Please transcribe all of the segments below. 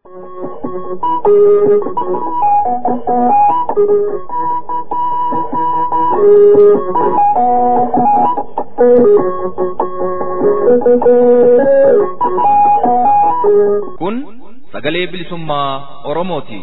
Kun sagalee bilisummaa Oromooti.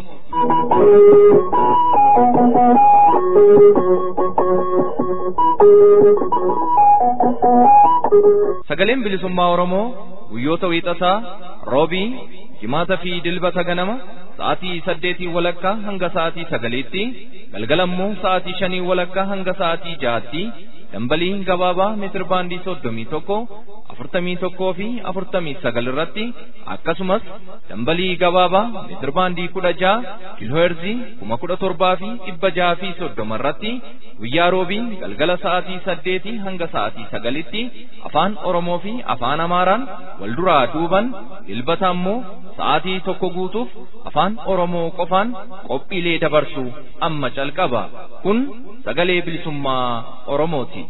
Sagaleen bilisummaa Oromoo guyyoota wiixataa roobii jimaata fi dilbata ganama sa'aatii saddeetii walakkaa hanga sa'aatii sagaliitti galgalammoo sa'aatii shanii walakkaa hanga sa'aatii ja'aatti dambalii gabaabaa meetir baandii soddomii tokko afurtamii tokkoo fi afurtamii sagal irratti akkasumas dambalii gabaabaa meetir baandii kudha ja'a kiilooherzii kuma kudha torbaa fi dhibba ja'a fi soddoma irratti guyyaa roobii galgala sa'aatii saddeetii hanga sa'aatii sagalitti afaan oromoo fi afaan amaaraan wal duraa duuban dilbata ammoo sa'aatii tokko guutuuf afaan oromoo qofaan qophiilee dabarsu amma calqaba kun sagalee bilisummaa oromooti.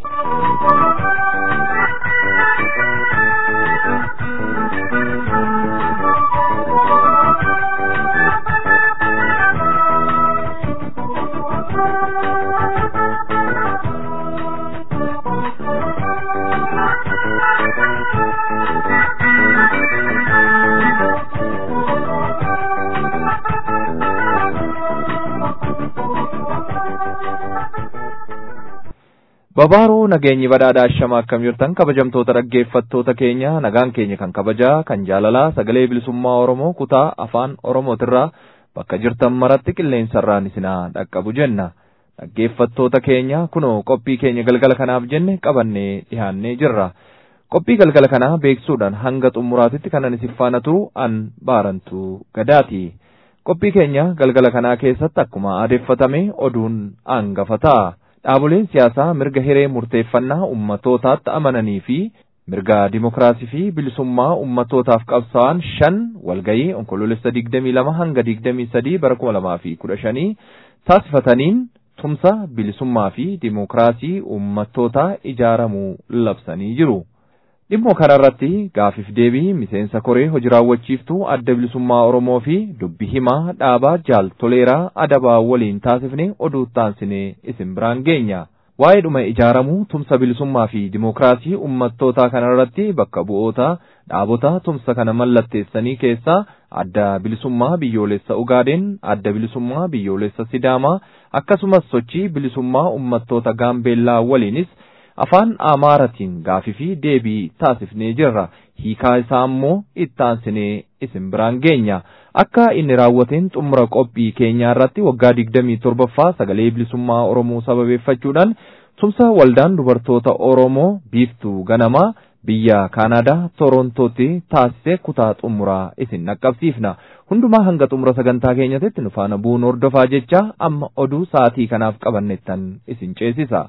Babaaroo nageenyi badhaadhaa ashama akkam jirtan kabajamtoota dhaggeeffattoota keenya nagaan keenya kan kabajaa kan jaalalaa sagalee bilisummaa Oromoo kutaa afaan Oromootirraa bakka jirtan maratti qilleensarraan isinaa dhaqqabu jenna. Dhaggeeffattoota keenya kunoo qophii keenya galgala kanaaf jenne qabannee dhiyaannee jirra. Qophii galgala kanaa beeksuudhaan hanga xumuraatitti kanan isin faana turu an baarantu gadaati. Qophii keenya galgala kanaa keessatti akkuma aadeffatame oduun hangafa ta'a. Dhaaboleen siyaasaa mirga hiree murteeffannaa ummatootaatti amananii fi mirga dimokiraasii fi bilisummaa ummatootaaf qabsaa'an shan walgayii onkoloolessa digdamii lama hanga digdamii sadii bara kuma lamaa fi kudha shanii taasifataniin tumsa bilisummaa fi dimokiraasii ummattootaa ijaaramuu labsanii jiru. Dhimmoo kanarratti gaafiif deebii miseensa koree hojii raawwachiiftuu adda bilisummaa Oromoo fi dubbi himaa dhaabaa jaal toleeraa adabaa waliin taasifne oduu taansinee isin biraan geenya. Waa'ee dhuma ijaaramuu tumsa bilisummaa fi dimokiraasii ummattootaa kanarratti bakka bu'oota dhaabota tumsa kana mallatteessanii keessaa adda bilisummaa biyyoolessa Ugaadeen, adda bilisummaa biyyoolessa Sidaamaa akkasumas sochii bilisummaa ummattoota Gaambeellaa waliinis afaan amaaratiin gaafii fi deebii taasifnee jirra hiikaa isaa immoo ittaansinee isin biraan geenya akka inni raawwateen xumura qophii keenyaa irratti waggaa digdamii torbaffaa sagalee bilisummaa oromoo sababeeffachuudhaan tumsa waldaan dubartoota oromoo biiftuu ganamaa biyya kaanaadaa torontootti taasise kutaa xumuraa isin dhaqqabsiifna hundumaa hanga xumura sagantaa keenyatti nu faana bu'uun hordofaa jecha amma oduu sa'aatii kanaaf qabannettan isin ceesisa.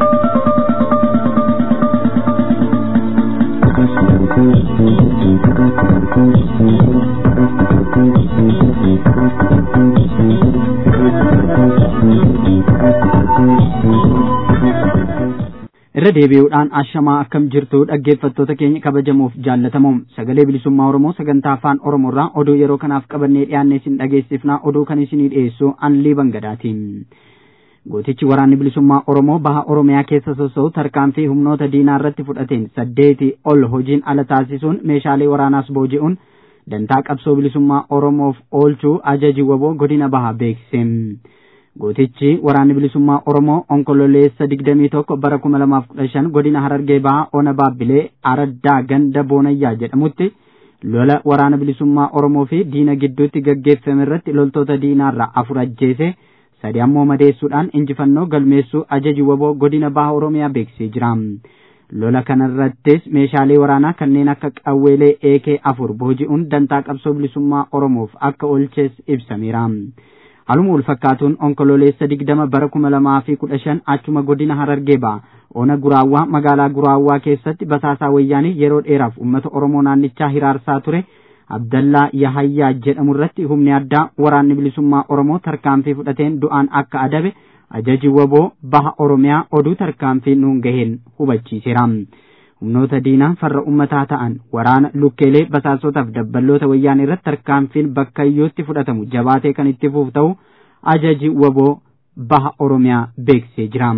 irra deebi'uudhaan ashamaa akkam jirtu dhaggeeffattoota keenya kabajamuuf jaallatamuun sagalee bilisummaa oromoo sagantaa afaan oromoorraa oduu yeroo kanaaf qabannee dhiyaanne isin dhageessifnaa oduu kan isinii dhiyeessu anlii bangadaatiin. gootichi waraanni bilisummaa oromoo baha oromiyaa keessa soso'u tarkaanfii humnoota diinaa irratti fudhateen saddeeti ol hojiin ala taasisuun meeshaalee waraanaas booji'uun dantaa qabsoo bilisummaa oromoof oolchuu ajaji waboo godina bahaa beeksise. gootichi waraanni bilisummaa oromoo onkololeessa digdamii tokko bara kuma lamaaf kudha shan godina harargee bahaa ona baabbilee araddaa ganda boonayyaa jedhamutti lola waraana bilisummaa oromoo fi diina gidduutti gaggeeffame irratti loltoota diinaarraa afur ajjeese sadi ammoo madeessuudhaan injifannoo galmeessuu ajaji waboo godina baha oromiyaa beeksisee jira. lola kanarrattis meeshaalee waraanaa kanneen akka qawweelee eekee afur booji'uun dantaa qabsoo bilisummaa oromoof akka oolches ibsameera. Haaluma wal fakkaatuun onkololeessa digdama bara kuma lamaa fi kudha shan achuma godina harargee ba'a. Ona guraawwaa magaalaa guraawwaa keessatti basaasaa wayyaanii yeroo dheeraaf uummata Oromoo naannichaa hiraarsaa ture Abdallaa Yahayyaa jedhamu irratti humni addaa waraanni bilisummaa Oromoo tarkaanfii fudhateen du'aan akka adabe ajaji waboo baha Oromiyaa oduu tarkaanfii nuun gaheen hubachiiseera. humnoota diinaa farra ummataa ta'an waraana lukkeelee basaasotaaf dabballoota wayyaanee irratti tarkaanfiin bakka iyyuutti fudhatamu jabaatee kan itti fufu ta'u ajaji waboo baha oromiyaa beeksisee jira.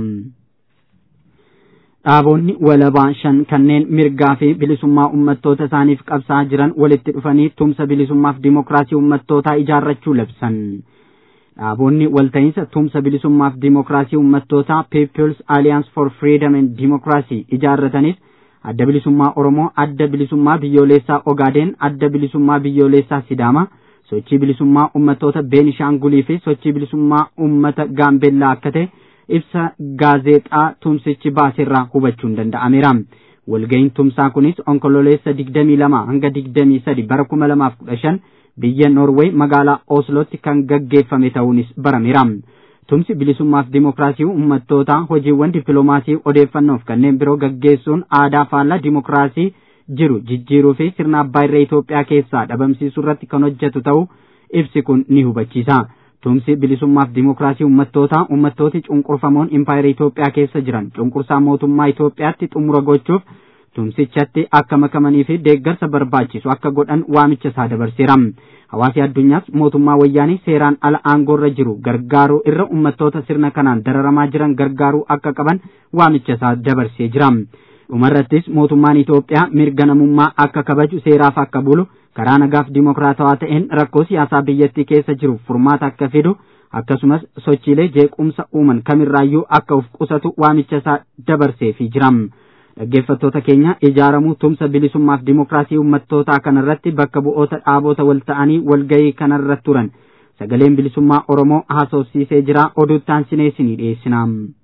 Dhaabonni walabaa shan kanneen mirgaa fi bilisummaa ummattoota isaaniif qabsaa jiran walitti dhufanii tumsa bilisummaaf dimookiraasii ummattootaa ijaarrachuu labsan. Dhaabonni walta'iinsa tumsa bilisummaaf dimookiraasii ummattootaa People's Alliance for Freedom and Democracy ijaarratanis adda bilisummaa Oromoo, adda bilisummaa biyyoolessaa Ogaadeen, adda bilisummaa biyyoolessaa Sidaama, sochii bilisummaa ummattoota Beenishaangulii fi sochii bilisummaa ummata Gaambeellaa akka ta'e ibsa gaazexaa tumsichi baaseerraa hubachuun danda'ameera. Walga'iin tumsaa kunis onkololeessa digdamii lama hanga digdamii sadi bara kuma lamaaf kudha shan biyya Noorweey magaalaa Oslootti kan gaggeeffame ta'uunis barameera. Tumsi bilisummaaf dimookiraasii ummattootaa hojiiwwan dippiloomaasii odeeffannoof kanneen biroo gaggeessuun aadaa faallaa dimookiraasii jiru jijjiiruu fi sirna abbaa irree Itoophiyaa keessaa dhabamsiisuu irratti kan hojjetu ta'uu ibsi kun ni hubachiisa. Tumsi bilisummaaf dimookiraasii ummattootaa ummattooti cunqurfamoon impaayera Itoophiyaa keessa jiran cunqursaa mootummaa Itoophiyaatti xumura gochuuf tumsichatti akka makamanii fi deeggarsa barbaachisu akka godhan waamicha isaa dabarseera. Hawaasi addunyaas mootummaa wayyaanii seeraan ala aangoorra jiru gargaaruu irra ummattoota sirna kanaan dararamaa jiran gargaaruu akka qaban waamicha isaa dabarsee jira. Dhumarrattis mootummaan Itoophiyaa mirga namummaa akka kabaju seeraaf akka bulu karaa nagaaf dimookiraatawaa ta'een rakkoo siyaasaa biyyattii keessa jiru furmaata akka fidu akkasumas sochiilee jeequmsa uuman kamirraayyuu akka uf qusatu waamicha isaa dabarseefii jira. Dhaggeeffattoota keenya ijaaramuu tumsa bilisummaaf dimookiraasii ummattootaa kanarratti bakka bu'oota dhaabota wal ta'anii walgahii kanarra turan sagaleen bilisummaa Oromoo haasofsiisee jira oduuttaan sineesinii dhiyeessina.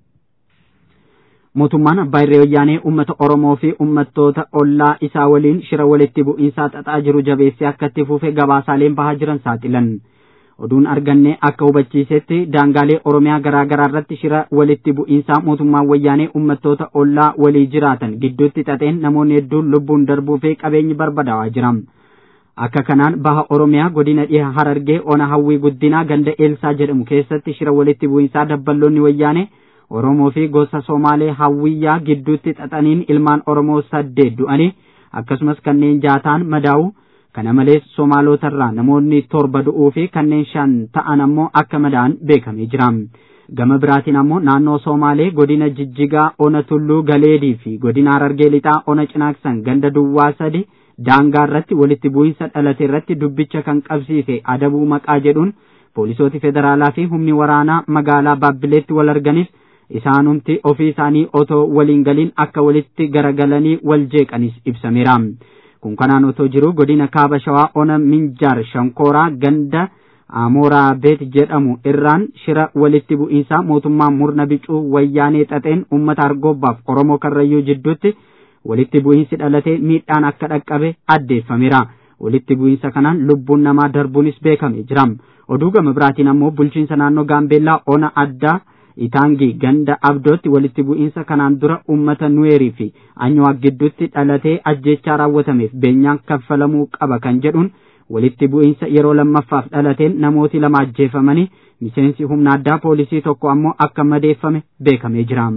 mootummaan abbaa irree wayyaanee uummata Oromoo fi uummattoota ollaa isaa waliin shira walitti bu'iinsaa xaxaa jiru jabeessee akka itti fufe gabaasaaleen bahaa jiran saaxilan. Oduun arganne akka hubachiisetti daangaalee Oromiyaa garaa garaa irratti shira walitti bu'iinsaa mootummaan wayyaanee uummattoota ollaa walii jiraatan gidduutti xaxeen namoonni hedduun lubbuun darbuu fi qabeenyi barbadaa'aa jira. Akka kanaan baha Oromiyaa godina dhiha Harargee ona hawwii guddinaa ganda Eelsaa jedhamu keessatti shira walitti bu'iinsaa dabballoonni wayyaanee Oromoo fi gosa Somaalee hawwiyyaa gidduutti xaxaniin ilmaan Oromoo saddeet du'anii akkasumas kanneen jaataan madaa'u kana malees Somaalotarraa namoonni torba du'uu fi kanneen shan ta'an ammoo akka madaa'an beekamee jira. Gama biraatiin ammoo naannoo Somaalee godina Jijjigaa ona Tulluu Galeedii fi godina Harargee Lixaa ona Cinaaksan ganda Duwwaa sadi daangaa irratti walitti bu'iinsa dhalate irratti dubbicha kan qabsiise adabuu maqaa jedhuun poolisooti federaalaa fi humni waraanaa magaalaa Baabbileetti wal arganis isaanumti ofii isaanii otoo waliin galiin akka walitti garagalanii wal jeeqanis ibsameera. Kun kanaan otoo jiru godina kaaba shawaa ona minjaar shankooraa ganda Amooraa beet jedhamu irraan shira walitti bu'iinsaa mootummaa murna bicuu wayyaanee xaxeen uummata argoobbaaf Oromoo karrayyuu jidduutti walitti bu'iinsi dhalatee miidhaan akka dhaqqabe addeeffameera. Walitti bu'iinsa kanaan lubbuun namaa darbuunis beekamee jira. Oduu gama biraatiin ammoo bulchiinsa naannoo Gaambeellaa ona addaa Itaangi ganda abdootti walitti bu'iinsa kanaan dura uummata nuweerii fi anyuwaaq gidduutti dhalatee ajjechaa raawwatameef beenyaan kaffalamuu qaba kan jedhuun walitti bu'iinsa yeroo lammaffaaf dhalateen namooti lama ajjeefamanii miseensi humna addaa poolisii tokko ammoo akka madeeffame beekamee jira.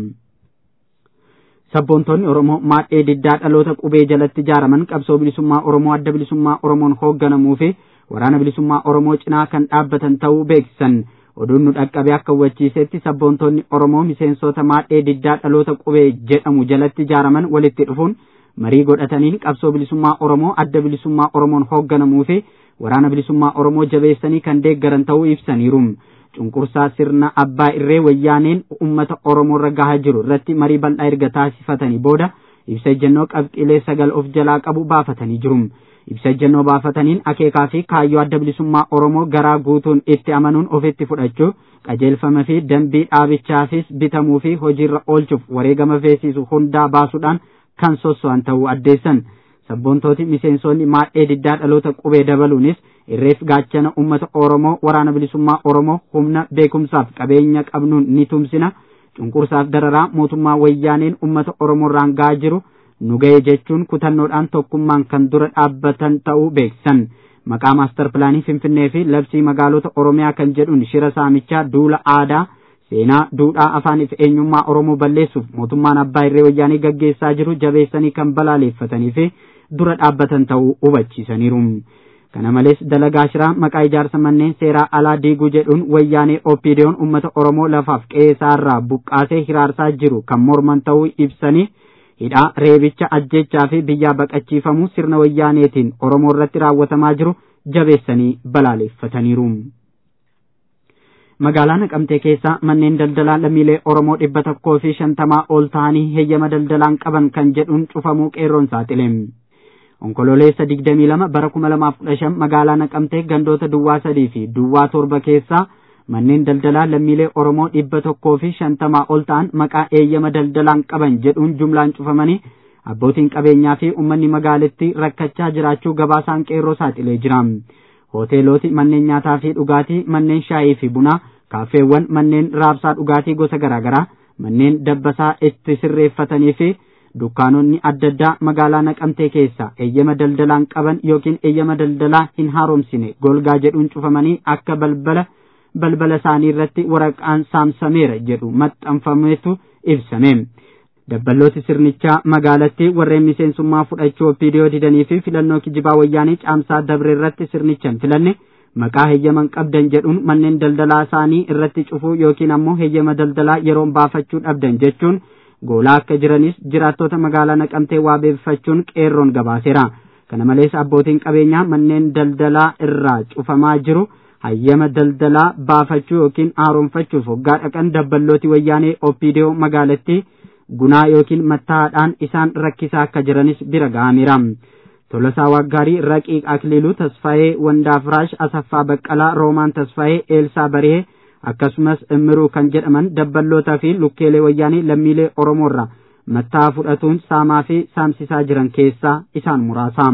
Sabboontoonni Oromoo maadhee diddaa dhaloota qubee jalatti ijaaraman qabsoo bilisummaa Oromoo adda bilisummaa Oromoon hoogganamuu fi waraana bilisummaa Oromoo cinaa kan dhaabbatan ta'uu beeksisan. oduun nu dhaqqabe akka hubachiisetti sabboontoonni Oromoo miseensota maadhee diddaa dhaloota qubee jedhamu jalatti ijaaraman walitti dhufuun marii godhataniin qabsoo bilisummaa Oromoo adda bilisummaa Oromoon hoogganamuu fi waraana bilisummaa Oromoo jabeessanii kan deeggaran ta'uu ibsaniiru. Cunqursaa sirna abbaa irree wayyaaneen uummata Oromoo irra gahaa jiru irratti marii bal'aa erga taasifatanii booda ibsa ejjennoo qabxiilee sagal of jalaa qabu baafatanii jiru. ibsa ejjennoo baafataniin akeekaa fi kaayyoo adda bilisummaa Oromoo garaa guutuun itti amanuun ofitti fudhachuu qajeelfama fi dambii dhaabichaafis bitamuu fi hojiirra oolchuuf wareegama feesisu hundaa baasuudhaan kan sosso'an ta'uu addeessan. Sabboontooti miseensonni maadhee diddaa dhaloota qubee dabaluunis irreef gaachana uummata Oromoo waraana bilisummaa Oromoo humna beekumsaaf qabeenya qabnuun ni tumsina cunqursaaf dararaa mootummaa wayyaaneen uummata Oromoo irraan gahaa jiru. nu ga'e jechuun kutannoodhaan tokkummaan kan dura dhaabbatan ta'uu beeksisan maqaa maastar pilaanii finfinnee fi labsii magaalota oromiyaa kan jedhuun shira saamichaa duula aadaa seenaa duudhaa afaaniif eenyummaa oromoo balleessuuf mootummaan abbaa irree wayyaanii gaggeessaa jiru jabeessanii kan balaaleeffatanii fi dura dhaabbatan ta'uu hubachiisaniiru. kana malees dalagaa shiraa maqaa ijaarsa manneen seeraa alaa diiguu jedhuun wayyaanee oppiidiyoon uummata oromoo lafaaf qe'ee isaarraa buqqaasee hiraarsaa jiru kan morman ta'uu ibsanii hidhaa reebicha ajjechaa fi biyyaa baqachiifamuu sirna wayyaaneetiin oromoo irratti raawwatamaa jiru jabeessanii balaaleeffataniiru. magaalaa naqamtee keessaa manneen daldalaa lammiilee oromoo dhibba tokkoo fi shantamaa ol ta'anii heeyyama daldalaan qaban kan jedhuun cufamuu qeerroon saaxile. onkololeessa digdamii lama bara kuma lamaaf kudha shan magaalaa naqamtee gandoota duwwaa sadii fi duwwaa torba keessaa manneen daldalaa lammiilee oromoo dhibba tokkoo fi shantamaa ol ta'an maqaa eeyyama daldalaan qaban jedhuun jumlaan cufamanii abbootiin qabeenyaa fi uummanni magaalittii rakkachaa jiraachuu gabaasaan qeerroo saaxilee jira hoteeloti manneen nyaataa fi dhugaatii manneen shaayii fi bunaa kaafeewwan manneen raabsaa dhugaatii gosa garaagaraa manneen dabbasaa itti sirreeffatanii fi dukkaanonni adda addaa magaalaa naqamtee keessa eeyyama daldalaan qaban yookiin eeyyama daldalaa hin haaromsine golgaa jedhuun cufamanii akka balbala balbala isaanii irratti waraqaan saamsameera jedhu maxxanfametu ibsame. Dabballooti sirnichaa magaalattii warreen miseensummaa fudhachuu opiidiyoo didanii fi filannoo kijibaa wayyaanii caamsaa dabre irratti sirnichan filanne maqaa heeyyaman qabdan jedhuun manneen daldalaa isaanii irratti cufuu yookiin ammoo heeyyama daldalaa yeroon baafachuu dhabdan jechuun goolaa akka jiranis jiraattota magaalaa naqamtee waabeeffachuun qeerroon gabaaseera. Kana malees abbootiin qabeenyaa manneen daldalaa irraa cufamaa jiru hayyama daldalaa baafachuu yookiin haaromfachuuf hoggaa dhaqan dabballooti wayyaanee opiidiyoo magaalattii gunaa yookiin mattaa'aadhaan isaan rakkisaa akka jiranis bira ga'ameera. Tolosaa Waggaarii, Raqiiq Akliiluu, Tasfaayee Wandaafraash, Asaffaa Baqqalaa, Roomaan Tasfaayee, Eelsaa Barihee akkasumas immiruu kan jedhaman dabballootaa fi lukkeelee wayyaanii lammiilee Oromoorraa mattaa fudhatuun saamaa fi saamsisaa jiran keessaa isaan muraasa.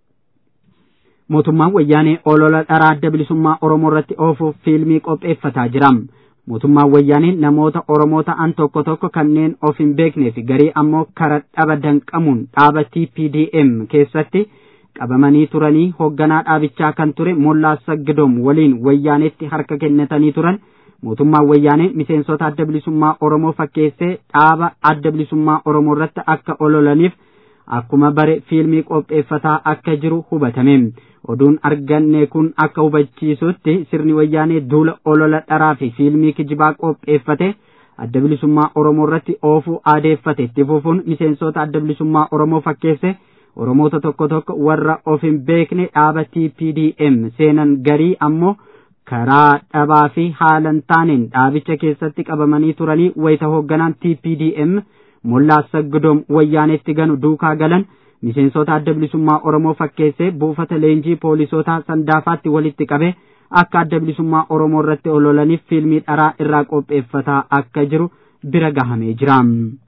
Mootummaan wayyaanee olola dharaa adda bilisummaa Oromoo irratti oofuuf fiilmii qopheeffataa jira. mootummaan wayyaanii namoota Oromoo ta'an tokko tokko kanneen of hin beeknee fi garii ammoo kara dhaba danqamuun dhaaba TPDM keessatti qabamanii turanii hoogganaa dhaabichaa kan ture Mollaa Saggidoom waliin wayyaanetti harka kennatanii turan mootummaan wayyaanee miseensota adda bilisummaa Oromoo fakkeessee dhaaba adda bilisummaa Oromoo irratti akka ololaniif akkuma bare fiilmii qopheeffataa akka jiru hubatame. oduun arganne kun akka hubachiisutti sirni wayyaanee duula olola dharaa fi fiilmii kijibaa qopheeffate adda bilisummaa oromoo irratti oofuu aadeeffate itti fufuun miseensota adda bilisummaa oromoo fakkeesse oromoota tokko tokko warra of hin beekne dhaaba TPDM seenan garii ammoo karaa dhabaa fi haalan taaneen dhaabicha keessatti qabamanii turanii wayita hoogganaan TPDM mollaa saggidoom wayyaaneetti ganu duukaa galan miseensota adda bilisummaa Oromoo fakkeessee buufata leenjii poolisootaa sandaafaatti walitti qabe akka adda bilisummaa Oromoo irratti ololaniif fiilmii dharaa irraa qopheeffataa akka jiru bira gahamee jira.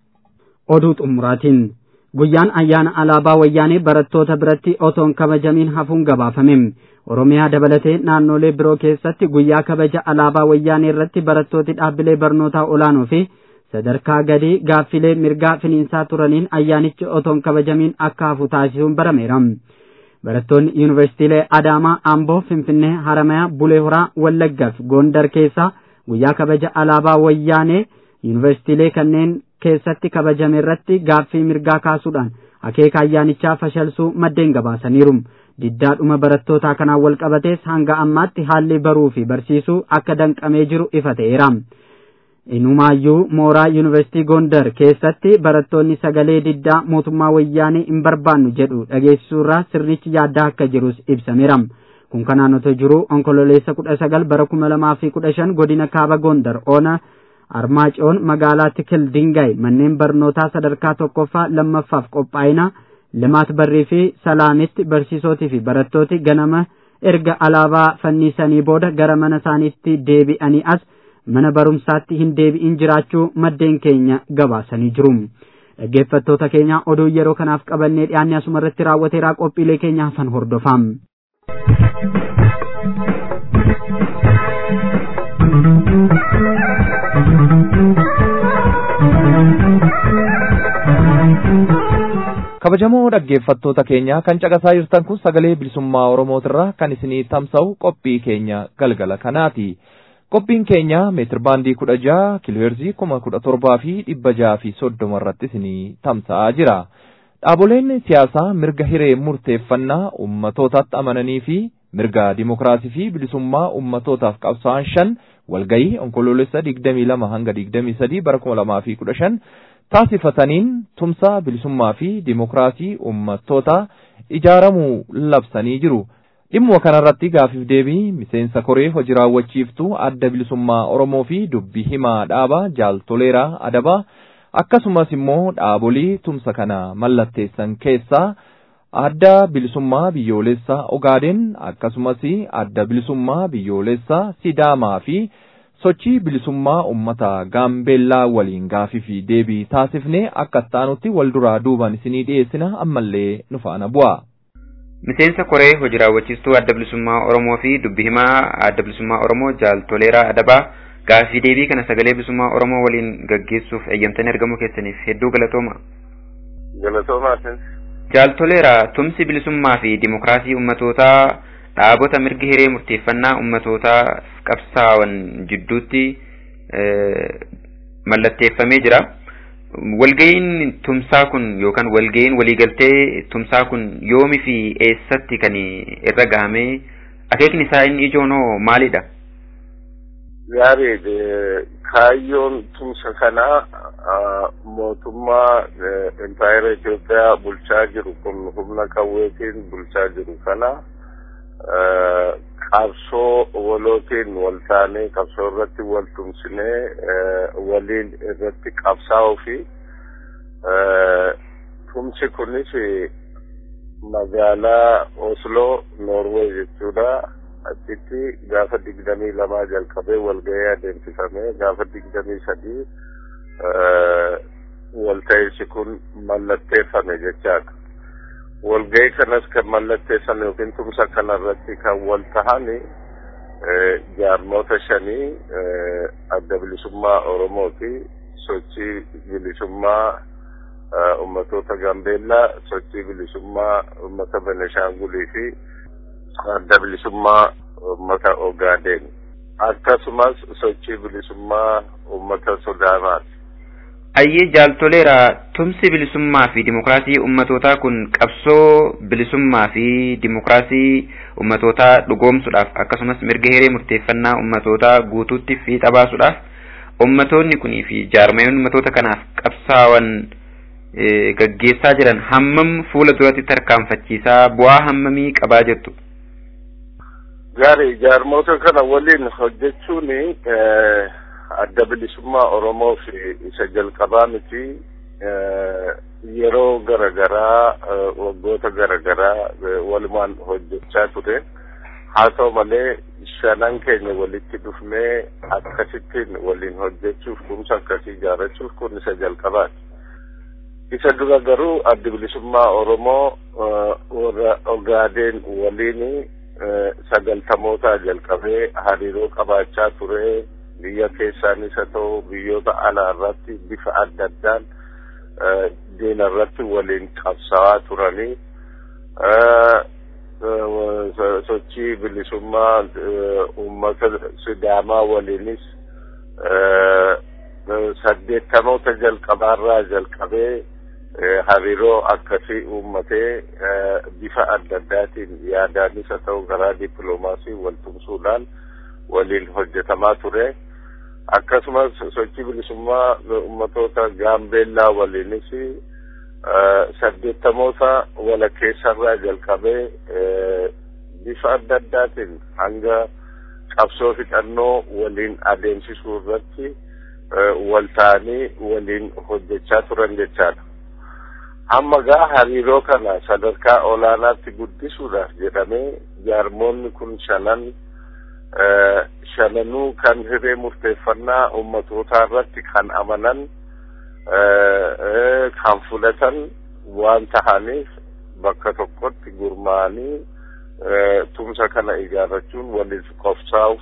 Oduu xumuraatiin guyyaan ayyaana alaabaa wayyaanee barattoota biratti otoon kabajamiin hafuun gabaafame. Oromiyaa dabalatee naannolee biroo keessatti guyyaa kabaja alaabaa wayyaanee irratti barattooti dhaabbilee barnootaa olaanoo fi sadarkaa gadii gaaffilee mirgaa finiinsaa turaniin ayyaanichi otoon kabajamiin akka hafu taasisuun barameera. Barattoonni yuunivarsiitiilee Adaamaa, Amboo, Finfinnee, Haramayaa, Bulee Horaa, Wallaggaa fi Gondar keessaa guyyaa kabaja alaabaa wayyaanee yuunivarsiitiilee kanneen keessatti kabajame irratti gaaffii mirgaa kaasuudhaan akeeka ayyaanichaa fashalsuu maddeen gabaasaniiru. Diddaadhuma barattootaa kanaan wal qabatees hanga ammaatti haalli baruu fi barsiisuu akka danqamee jiru ifa ta'eera. Inumaayyuu mooraa yuunivarsiitii Gondar keessatti barattoonni sagalee diddaa mootummaa wayyaanee hin barbaannu jedhu dhageessisuurraa sirnichi yaaddaa akka jirus ibsameera. Kun kanaan otoo jiru onkololeessa kudha sagal bara kuma lamaa fi kudha shan godina kaaba Gondar oona Armaacoon magaalaa Tikil Dingaay manneen barnootaa sadarkaa tokkoffaa lammaffaaf qophaa'ina limaat barrii fi salaamitti barsiisootii fi barattooti ganama erga alaabaa fannisanii booda gara mana isaaniitti deebi'anii as mana barumsaatti hin deebi'in jiraachuu maddeen keenya gabaasanii jiru. Dhaggeeffattoota keenya oduu yeroo kanaaf qabannee dhiyaanne asuma irratti raawwateeraa qophiilee keenya hafan hordofaa. kabajamoo dhaggeeffattoota keenya kan caqasaa jirtan kun sagalee bilisummaa oromootirraa kan isinii tamsa'u qophii keenya galgala kanaati Qophiin keenya meetir baandii kudha jaha kiilooheerzii kuma kudha torbaa fi dhibba jaha fi soddoma irratti isinii tamsa'aa jira. Dhaaboleen siyaasaa mirga hiree murteeffannaa ummatootaatti amananii fi mirga dimokiraasii fi bilisummaa ummatootaaf qabsaa'an shan walgayii onkoloolessa digdamii lama hanga digdamii sadii bara kuma lamaa fi kudha shan taasifataniin tumsa bilisummaa fi dimokiraasii ummattootaa ijaaramuu labsanii jiru. Dhimma kanarratti gaafiif deebii miseensa koree hojii raawwachiiftuu adda bilisummaa Oromoo fi dubbii himaa dhaabaa jaaltoleeraa adabaa akkasumas immoo dhaabolii tumsa kana mallatteessan keessaa adda bilisummaa biyyoolessaa Ogaadeen akkasumas adda bilisummaa biyyoolessaa Sidaamaa fi sochii bilisummaa uummata Gaambeellaa waliin gaafii fi deebii taasifnee akka ittaanutti wal duraa duuban isinii dhiyeessina ammallee nu faana bu'a. Miseensa koree hojii raawwachiistuu adda bilisummaa Oromoo fi dubbi himaa adda bilisummaa Oromoo jaaltoleeraa adabaa gaafii deebii kana sagalee bilisummaa Oromoo waliin gaggeessuuf eeyyamtanii argamuu keessaniif hedduu galatooma. Galatoomaa Jaaltoleeraa tumsi bilisummaa fi dimokiraasii ummatootaa dhaabota mirga hiree murteeffannaa ummatootaa qabsaa'an jidduutti mallatteeffamee jira. Walga'iin tumsaa kun yookaan walga'iin waliigaltee tumsaa kun yoomi fi eessatti kan irra gahamee akeekni isaa inni ijoon hoo maalidha? Gaarii kaayyoon tumsa kanaa mootummaa impaayera Itoophiyaa bulchaa jiru kun humna qawweetiin bulchaa jiru kana qabsoo walootiin wal taanee qabsoo irratti wal tumsinee waliin irratti qabsaa'uu fi tumsi kunis magaalaa Osloo Noorweey jechuudha. achitti gaafa digdamii lamaa jalqabee walgahii adeemsifamee gaafa digdamii sadii walta'iinsi kun mallatteeffame jechaadha. Walgahii kanas kan mallatteessan yookiin tumsa kanarratti kan wal tahani jaarmoota shanii adda bilisummaa Oromooti sochii bilisummaa ummatoota Gambeellaa sochii bilisummaa ummata Beneshaangulii fi adda bilisummaa ummata Ogaadeen akkasumas sochii bilisummaa ummata Sudaanaati. Ayyee jaaltoleera tumsi bilisummaa fi dimokiraasii ummatootaa kun qabsoo bilisummaa fi dimokiraasii ummatootaa dhugoomsuudhaaf akkasumas mirga hiree murteeffannaa ummatootaa guutuutti fiixa baasuudhaaf ummatoonni kunii fi jaarmayoonni ummatoota kanaaf qabsaa'an gaggeessaa jiran hammam fuula duratti tarkaanfachiisaa bu'aa hammamii qabaa jirtu. Gaarii jaarmoota kana waliin hojjechuun adda bilisummaa Oromoo fi isa jalqabaa miti yeroo garagaraa waggoota garagaraa walumaan hojjechaa ture. Haa ta'u malee shanan keenya walitti dhufnee akkasittiin waliin hojjechuuf tumsa akkasii ijaarrachuuf kun isa jalqabaati. Isa dura garuu adda bilisummaa Oromoo warra Ogaadeen waliin sagaltamootaa jalqabee hariiroo qabaachaa ture biyya keessaanis haa ta'u biyyoota alaa irratti bifa adda addaan diina irratti waliin qabsaa'aa turanii sochii bilisummaa uummata sidaamaa waliinis saddeettamoota jalqabaarraa jalqabee hariiroo akkasii uummatee bifa adda addaatiin yaadaanis haa ta'u karaa dippiloomaasii wal tumsuudhaan waliin hojjetamaa ture. Akkasumas sochii bilisummaa uummatoota gaambeellaa waliinis saddeettamoota walakkeessarraa jalqabee bifa adda addaatiin hanga qabsoo fixannoo waliin adeemsisuu irratti wal ta'anii waliin hojjechaa turan jechaadha. Amma gaa hariiroo kana sadarkaa olaanaatti guddisuudhaaf jedhamee jaarmoonni kun shanan shananuu kan hiree murteeffannaa ummatootaa irratti kan amanan kan fudhatan waan tahaniif bakka tokkotti gurmaa'anii tumsa kana ijaarrachuun waliif qofsaa'uuf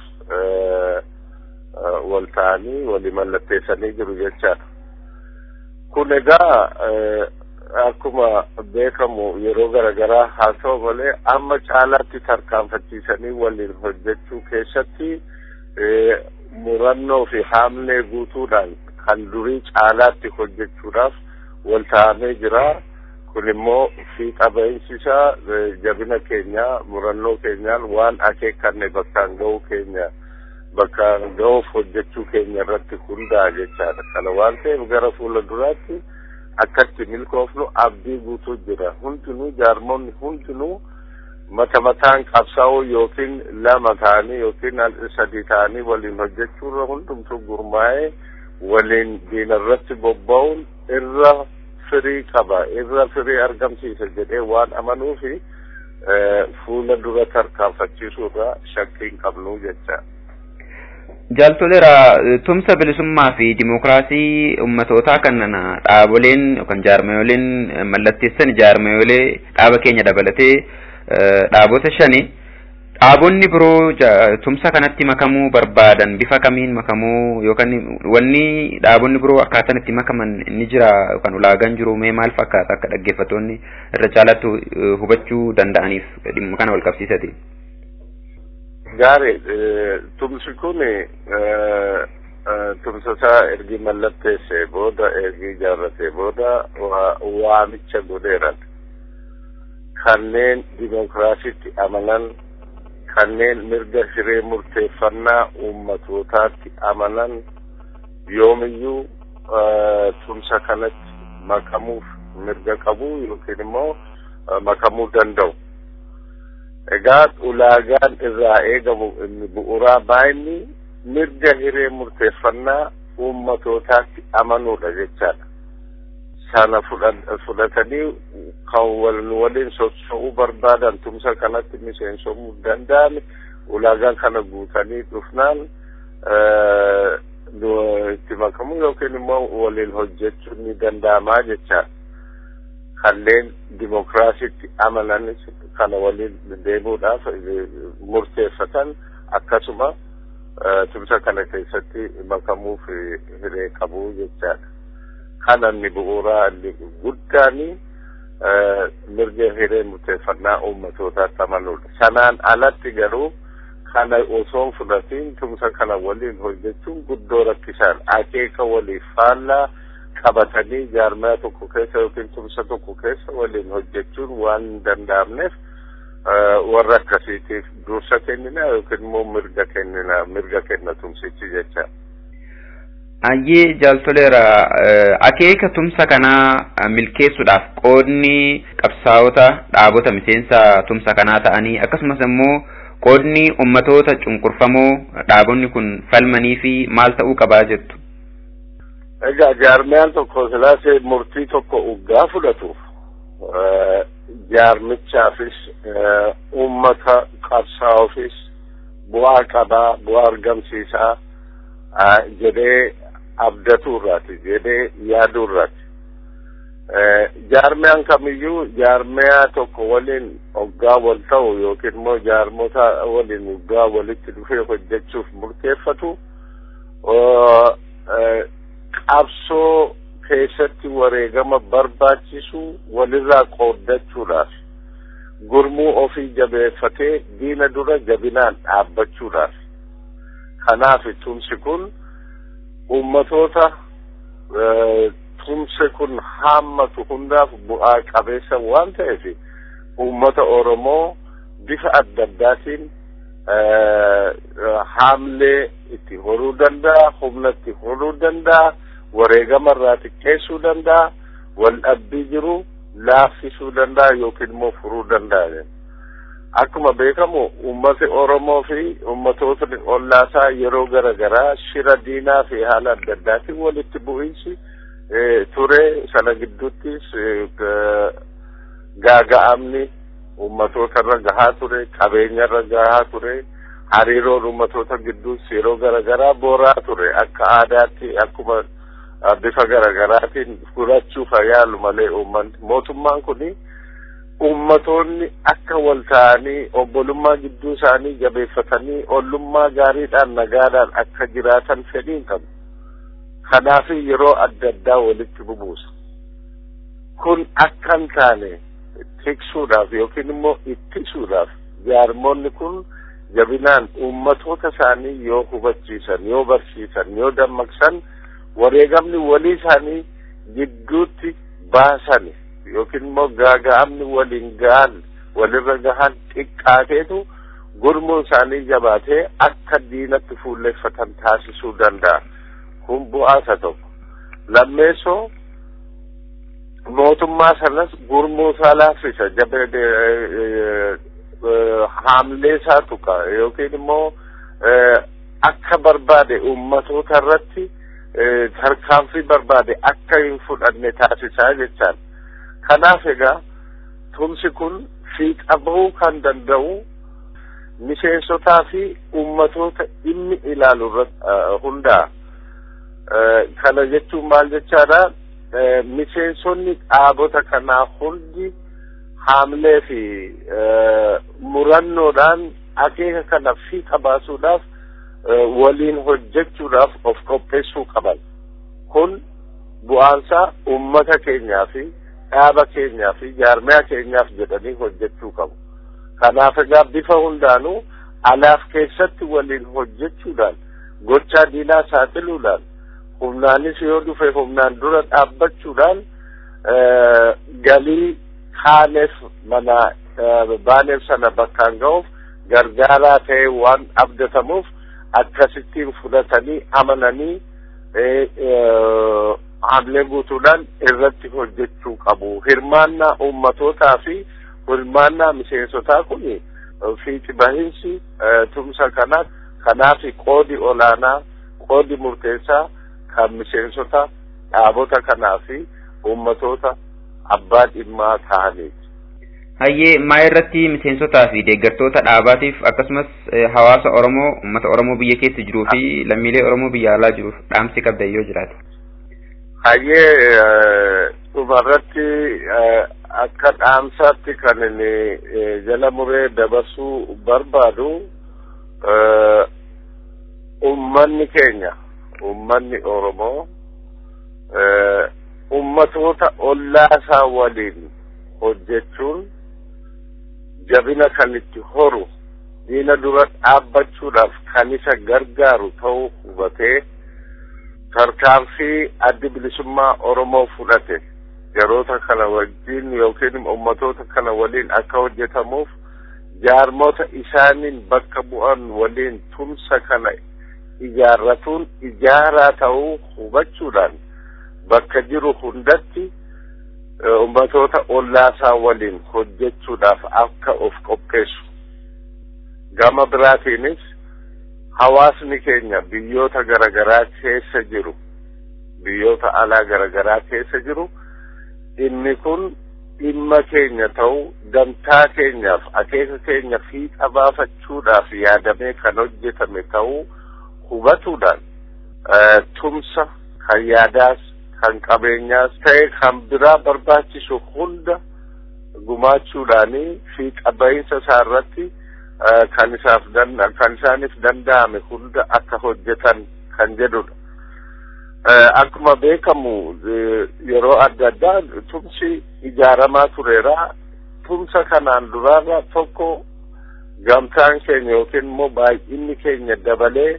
wal ta'anii walii mallatteessanii jiru jechaadha. Kun egaa akkuma beekamu yeroo garaagaraa haa ta'u malee amma caalaatti tarkaanfachiisanii waliin hojjechuu keessatti murannoo fi haamlee guutuudhaan kan durii caalaatti hojjechuudhaaf wal taa'amee jira. kun immoo fiixa ba'iinsisaa jabina keenya murannoo keenyaan waan akeekkanne bakkaan ga'uu keenya bakkaan ga'uuf hojjechuu keenya irratti hundaa'a jechaadha. Kana waan ta'eef gara fuula duraatti akkatti milkoofnu abdii guutuu jira. Hundinuu jaarmonni hundinuu mata mataan qabsaa'uu yookiin lama ta'anii yookiin sadii ta'anii waliin hojjechuurra hundumtuu gurmaa'ee waliin diinarratti bobba'uun irra firii qaba irra firii argamsiisa jedhee waan amanuufi fuula dura tarkaanfachiisuurra shakkii hin qabnu jecha. Jaaltoleera tumsa bilisummaa fi dimokiraasii ummatootaa kan dhaaboleen yookaan jaarmayoleen mallatteessan jaarmayolee dhaaba keenya dabalatee dhaabota shani dhaabonni biroo tumsa kanatti makamuu barbaadan bifa kamiin makamuu yookaan wanni dhaabonni biroo akkaataan itti makaman ni jira yookaan ulaagaan jiru mee maal fakkaata akka dhaggeeffattoonni irra caalaatti hubachuu danda'aniif dhimma kana wal qabsiisate. Gaarii tumsi kun tumsasaa ergi mallatteessee booda ergi ijaarratee booda waamicha godheeran kanneen dimokiraasiitti amanan kanneen mirga hiree murteeffannaa ummatootaatti amanan yoomiyyuu tumsa kanatti makamuuf mirga qabu yookiin immoo makamuu danda'u. Egaa ulaagaan irraa eegamu inni bu'uuraa baay'inni mirga hiree murteeffannaa ummatootaatti amanuudha jechaadha. Sana fudhatanii kan waliin socho'uu barbaadan tumsa kanatti miseensomuu danda'an ulaagaan kana guutanii dhufnaan itti makamuu yookiin immoo waliin hojjechuun ni danda'amaa jechaadha. Kanneen dimokiraasiitti amanan kana waliin deemuudhaaf murteeffatan akkasuma tumsa kana keessatti makamuuf hiree qabu jechaadha. Kana inni bu'uuraa inni guddaani mirga hiree murteeffannaa ummatootaatti amanuudha. Sanaan alatti garuu kana osoo fudhatiin tumsa kana waliin hojjechuun guddoo rakkisaan akeeka waliif faallaa qabatanii jaarmaya tokko keessa yookiin tumsa tokko keessa waliin hojjechuun waan hin danda'amneef warra akkasiitiif dursa kennina yookiin immoo mirga kennina mirga kenna tumsichi jecha. Ayyee jaaltoleera akeeka tumsa kanaa milkeessuudhaaf qoodni qabsaa'ota dhaabota miseensa tumsa kanaa ta'anii akkasumas immoo qoodni ummatoota cunqurfamoo dhaabonni kun falmanii fi maal ta'uu qabaa jettu. Egaa jaarmiyaan tokko silaasee murtii tokko uggaa fudhatu jaarmichaafis ummata qabsaa'uufis bu'aa qabaa bu'aa argamsiisaa jedhee abdatu irraati jedhee yaaduu irraati. Jaarmiyaan kamiyyuu jaarmiyaa tokko waliin hoggaa wal ta'u yookiin immoo jaarmota waliin hoggaa walitti dhufee hojjechuuf murteeffatu qabsoo keessatti wareegama barbaachisu walirraa qooddachuudhaaf gurmuu ofii jabeeffatee diina dura jabinaan dhaabbachuudhaaf kanaaf tumsi kun ummatoota tumsi kun haammatu hundaaf bu'aa qabeessa waan ta'eef ummata oromoo bifa adda addaatiin haamlee itti horuu danda'a humna itti horuu danda'a wareegama irraa xiqqeessuu danda'a wal dhabbii jiru laaffisuu danda'a yookiin immoo furuu danda'a. Akkuma beekamu ummati Oromoo fi ummatootni ollaasaa yeroo gara garaa shira diinaa fi haala adda addaatiin walitti bu'iinsi ture sana gidduuttis gaaga'amni ummatoota irra gahaa ture qabeenya irra gahaa ture hariiroon ummatoota gidduus yeroo gara garaa booraa ture akka aadaatti akkuma bifa garagaraatiin fudhachuuf yaalu malee uummanni mootummaan kuni ummatoonni akka wal ta'anii obbolummaa gidduu isaanii jabeeffatanii ollummaa gaariidhaan nagaadhaan akka jiraatan fedhiin qabu. Kanaaf yeroo adda addaa walitti bubuusa. Kun akka hin taane tiksuudhaaf yookiin immoo ittisuudhaaf jaarmonni kun jabinaan ummatoota isaanii yoo hubachiisan yoo barsiisan yoo dammaqsan wareegamni walii isaanii gidduutti baasan yookiin immoo gaaga'amni waliin ga'an walirra gahan xiqqaateetu gurmuun isaanii jabaatee akka diinatti fuulleeffatan taasisuu danda'a. Kun bu'aa isa tokko. Lammeessoo mootummaa sanas gurmuu isaa laaffisa haamlee isaa tuqa yookiin immoo akka barbaade ummatoota irratti tarkaanfii barbaade akka hin fudhanne taasisaa jechaan. Kanaaf egaa tumsi kun fiixa bahuu kan danda'u miseensotaa fi ummatoota dhimmi ilaalu irratti hundaa'a. Kana jechuun maal jechaadha? Miseensonni dhaabota kanaa hundi haamlee fi murannoodhaan akeeka kana fiixa baasuudhaaf waliin hojjechuudhaaf of qopheessuu qaban. Kun bu'aansaa ummata keenyaa fi dhaaba keenyaa fi jaarmiyaa keenyaaf jedhanii hojjechuu qabu. Kanaaf egaa bifa hundaanuu alaaf keessatti waliin hojjechuudhaan gochaa diinaa saaxiluudhaan humnaanis yoo dhufe humnaan dura dhaabbachuudhaan galii kaaneef mana baaneef sana bakkaan ga'uuf gargaaraa ta'e waan abdatamuuf akkasittiin fudhatanii amananii haamlee guutuudhaan irratti hojjechuu qabu. Hirmaannaa ummatootaa fi hirmaannaa miseensotaa kun fiixi bahinsi tumsa kanaa kanaaf qoodi olaanaa qoodi murteessaa kan miseensota dhaabota kanaa fi ummatoota abbaa dhimmaa ta'aniiti. Hayyee maa irratti miseensotaa fi deeggartoota dhaabaatiif akkasumas hawaasa Oromoo uummata Oromoo biyya keessa jiruu fi lammiilee Oromoo biyya alaa jiruuf dhaamsi qabda yoo jiraate. Hayyee dhumarratti akka dhaamsaatti kan inni jala muree dabarsuu barbaadu ummanni keenya ummanni Oromoo ummatoota ollaasaa waliin hojjechuun jabina kan itti horu diina dura dhaabbachuudhaaf kan isa gargaaru ta'uu hubatee tarkaanfii addi bilisummaa Oromoo fudhate yeroota kana wajjin yookiin ummatoota kana waliin akka hojjetamuuf jaarmota isaaniin bakka bu'an waliin tumsa kana ijaarratuun ijaaraa ta'uu hubachuudhaan bakka jiru hundatti ummatoota ollaasaa waliin hojjechuudhaaf akka of qopheessu. Gama biraatiinis hawaasni keenya biyyoota garaagaraa keessa jiru biyyoota alaa garaagaraa keessa jiru inni kun dhimma keenya ta'uu gamtaa keenyaaf akeeka keenya fiixa baafachuudhaaf yaadamee kan hojjetame ta'uu hubatuudhaan tumsa kan yaadaas kan qabeenyaas ta'e kan biraa barbaachisu hunda gumaachuudhaanii fiixa bahinsa isaa irratti kan isaaf kan isaaniif danda'ame hunda akka hojjetan kan jedhudha. Akkuma beekamu yeroo adda addaa tumsi ijaaramaa tureera. Tumsa kanaan duraarra tokko gamtaan keenya yookiin immoo baay'inni keenya dabalee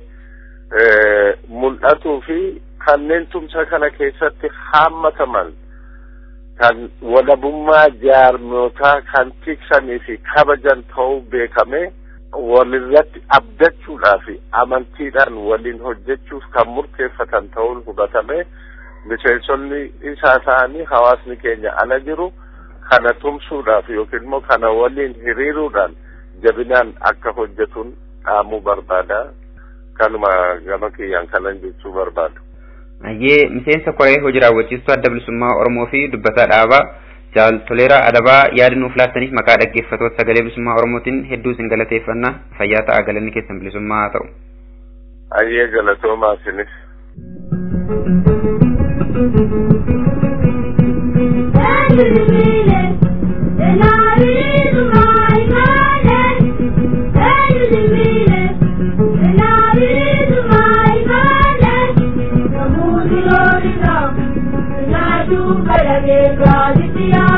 mul'atuu fi kanneen tumsa kana keessatti haammataman kan walabummaa jaarmootaa kan tiksanii fi kabajan ta'uu beekame walirratti abdachuudhaa fi amantiidhaan waliin hojjechuuf kan murteeffatan ta'uun hubatame miseensonni isaa ta'anii hawaasni keenya ala jiru kana tumsuudhaaf yookiin immoo kana waliin hiriiruudhaan jabinaan akka hojjetuun dhaamuu barbaada. Kanuma gama kiyyaan kanan jechuu barbaadu. Hayyee miseensa koree hojii raawwachiistuu adda bilisummaa Oromoo fi dubbataa dhaabaa jaal toleeraa adabaa yaada nuuf laattaniif maqaa dhaggeeffatoota sagalee bilisummaa Oromootiin hedduu isin galateeffanna fayyaa ta'aa galanni keessan bilisummaa haa ta'u. Hayyee galatoomaa isinis.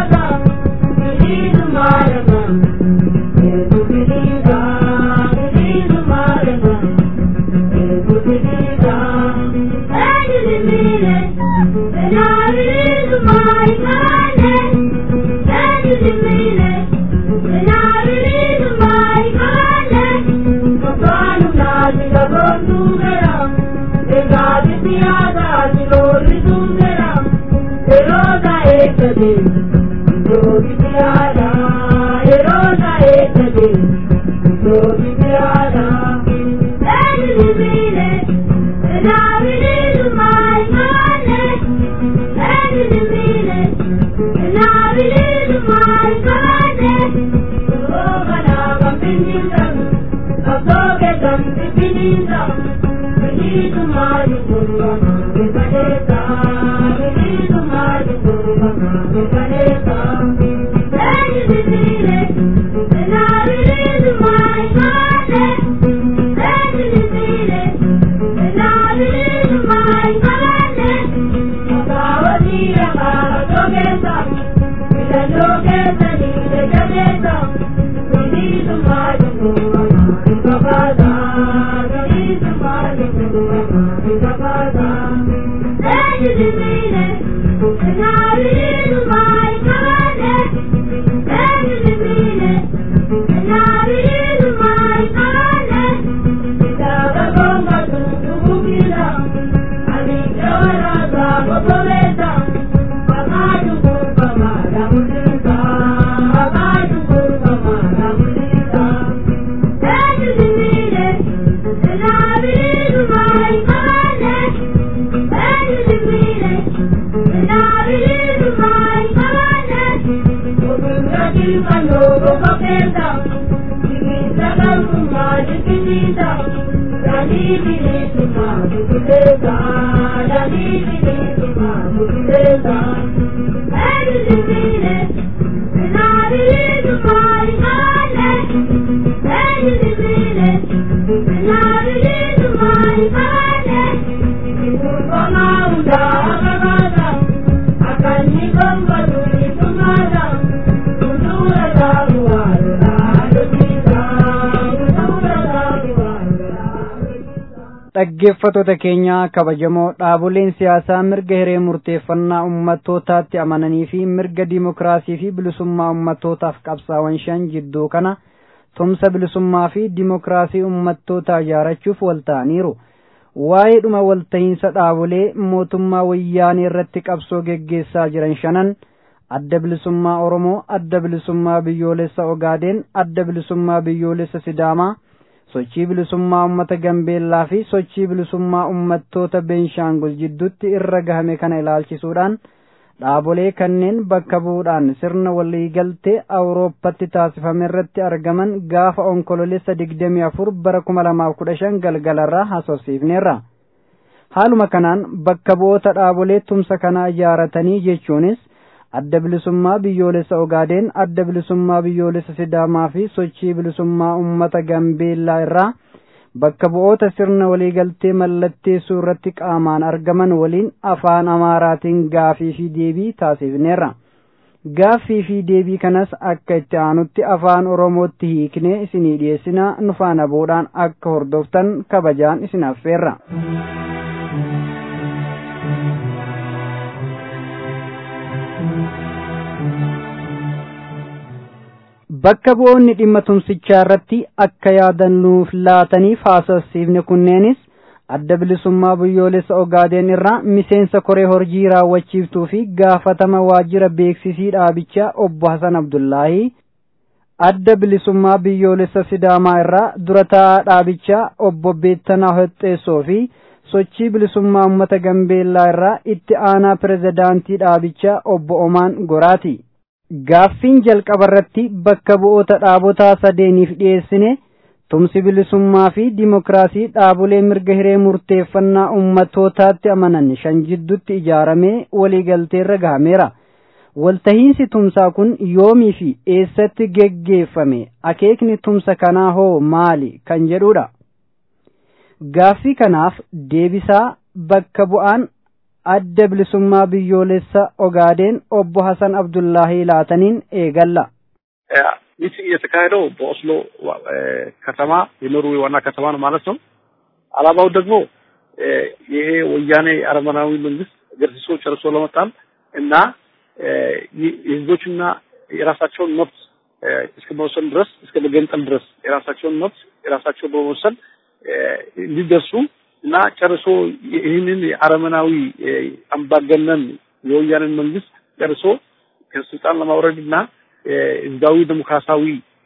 Thank you. dhaggeeffattoota keenya kabajamoo dhaaboleen siyaasaa mirga hiree murteeffannaa ummattootaatti amananii fi mirga dimokiraasii fi bilisummaa ummattootaaf qabsaa'an shan jidduu kana tumsa bilisummaa fi dimokiraasii ummattootaa ijaarachuuf walta'aniiru. Waa'ee dhuma walta'iinsa dhaabolee mootummaa wayyaanee irratti qabsoo geggeessaa jiran shanan adda bilisummaa Oromoo, adda bilisummaa biyyoolessa Ogaadeen, adda bilisummaa biyyoolessa Sidaamaa, sochii bilisummaa uummata Gambeellaa fi sochii bilisummaa uummattoota Beenshaangul jidduutti irra gahame kana ilaalchisuudhaan dhaabolee kanneen bakka bu'uudhaan sirna waliigaltee Awurooppatti taasifame irratti argaman gaafa onkololeessa digdamii afur bara kuma lamaaf kudha shan galgalarraa haasofsiifneerra. Haaluma kanaan bakka bu'oota dhaabolee tumsa kanaa ijaaratanii jechuunis adda bilisummaa biyyoolessa Ogaadeen, adda bilisummaa biyyoolessa Sidaamaa fi sochii bilisummaa uummata Gambeellaa irraa bakka bu'oota sirna waliigaltee mallatteessuu irratti qaamaan argaman waliin afaan Amaaraatiin gaafii fi deebii taasifneerra. Gaaffii fi deebii kanas akka itti aanutti afaan Oromootti hiiknee isinii dhiyeessinaa nu faana boodaan akka hordoftan kabajaan isin affeerra. bakka bu'oonni dhimma tumsichaa irratti akka yaadannuuf laataniif haasofsiifne kunneenis adda bilisummaa biyyoolessa Ogaadeen irraa miseensa koree hojii raawwachiiftuu fi gaafatama waajjira beeksisii dhaabichaa obbo Hasan Abdullaahii adda bilisummaa biyyoolessa Sidaamaa irraa durataa dhaabichaa obbo Beettanaa Hoxxeessoo fi sochii bilisummaa uummata Gambeellaa irraa itti aanaa pirezidaantii dhaabichaa obbo Omaan Goraati. Gaaffiin jalqaba irratti bakka bu'oota dhaabotaa sadeeniif dhiyeessine tumsi bilisummaa fi dimokiraasii dhaabolee mirga hiree murteeffannaa ummattootaatti amanan shan jidduutti ijaaramee waliigalteerra gahameera. Waltahiinsi tumsaa kun yoomii fi eessatti geggeeffame akeekni tumsa kanaa hoo maali kan jedhudha. Gaaffii kanaaf deebisaa bakka bu'aan adda bilisummaa biyyoolessa Ogaadeen obbo Hasan Abdullahi laataniin eegalla. ይህ የተካሄደው በኦስሎ ከተማ የኖርዌይ ዋና ከተማ ነው ማለት ነው። አላማው ደግሞ ይሄ ወያኔ አረመናዊ መንግስት ገርሲሶ ጨርሶ ለመጣል እና የህዝቦችና የራሳቸውን መብት እስከ መወሰን ድረስ እስከ መገንጠል ድረስ የራሳቸውን መብት የራሳቸው በመወሰን እንዲደርሱ እና ጨርሶ ይህንን የአረመናዊ አምባገነን የወያኔን መንግስት ጨርሶ ከስልጣን ለማውረድ እና ህዝባዊ ዲሞክራሲያዊ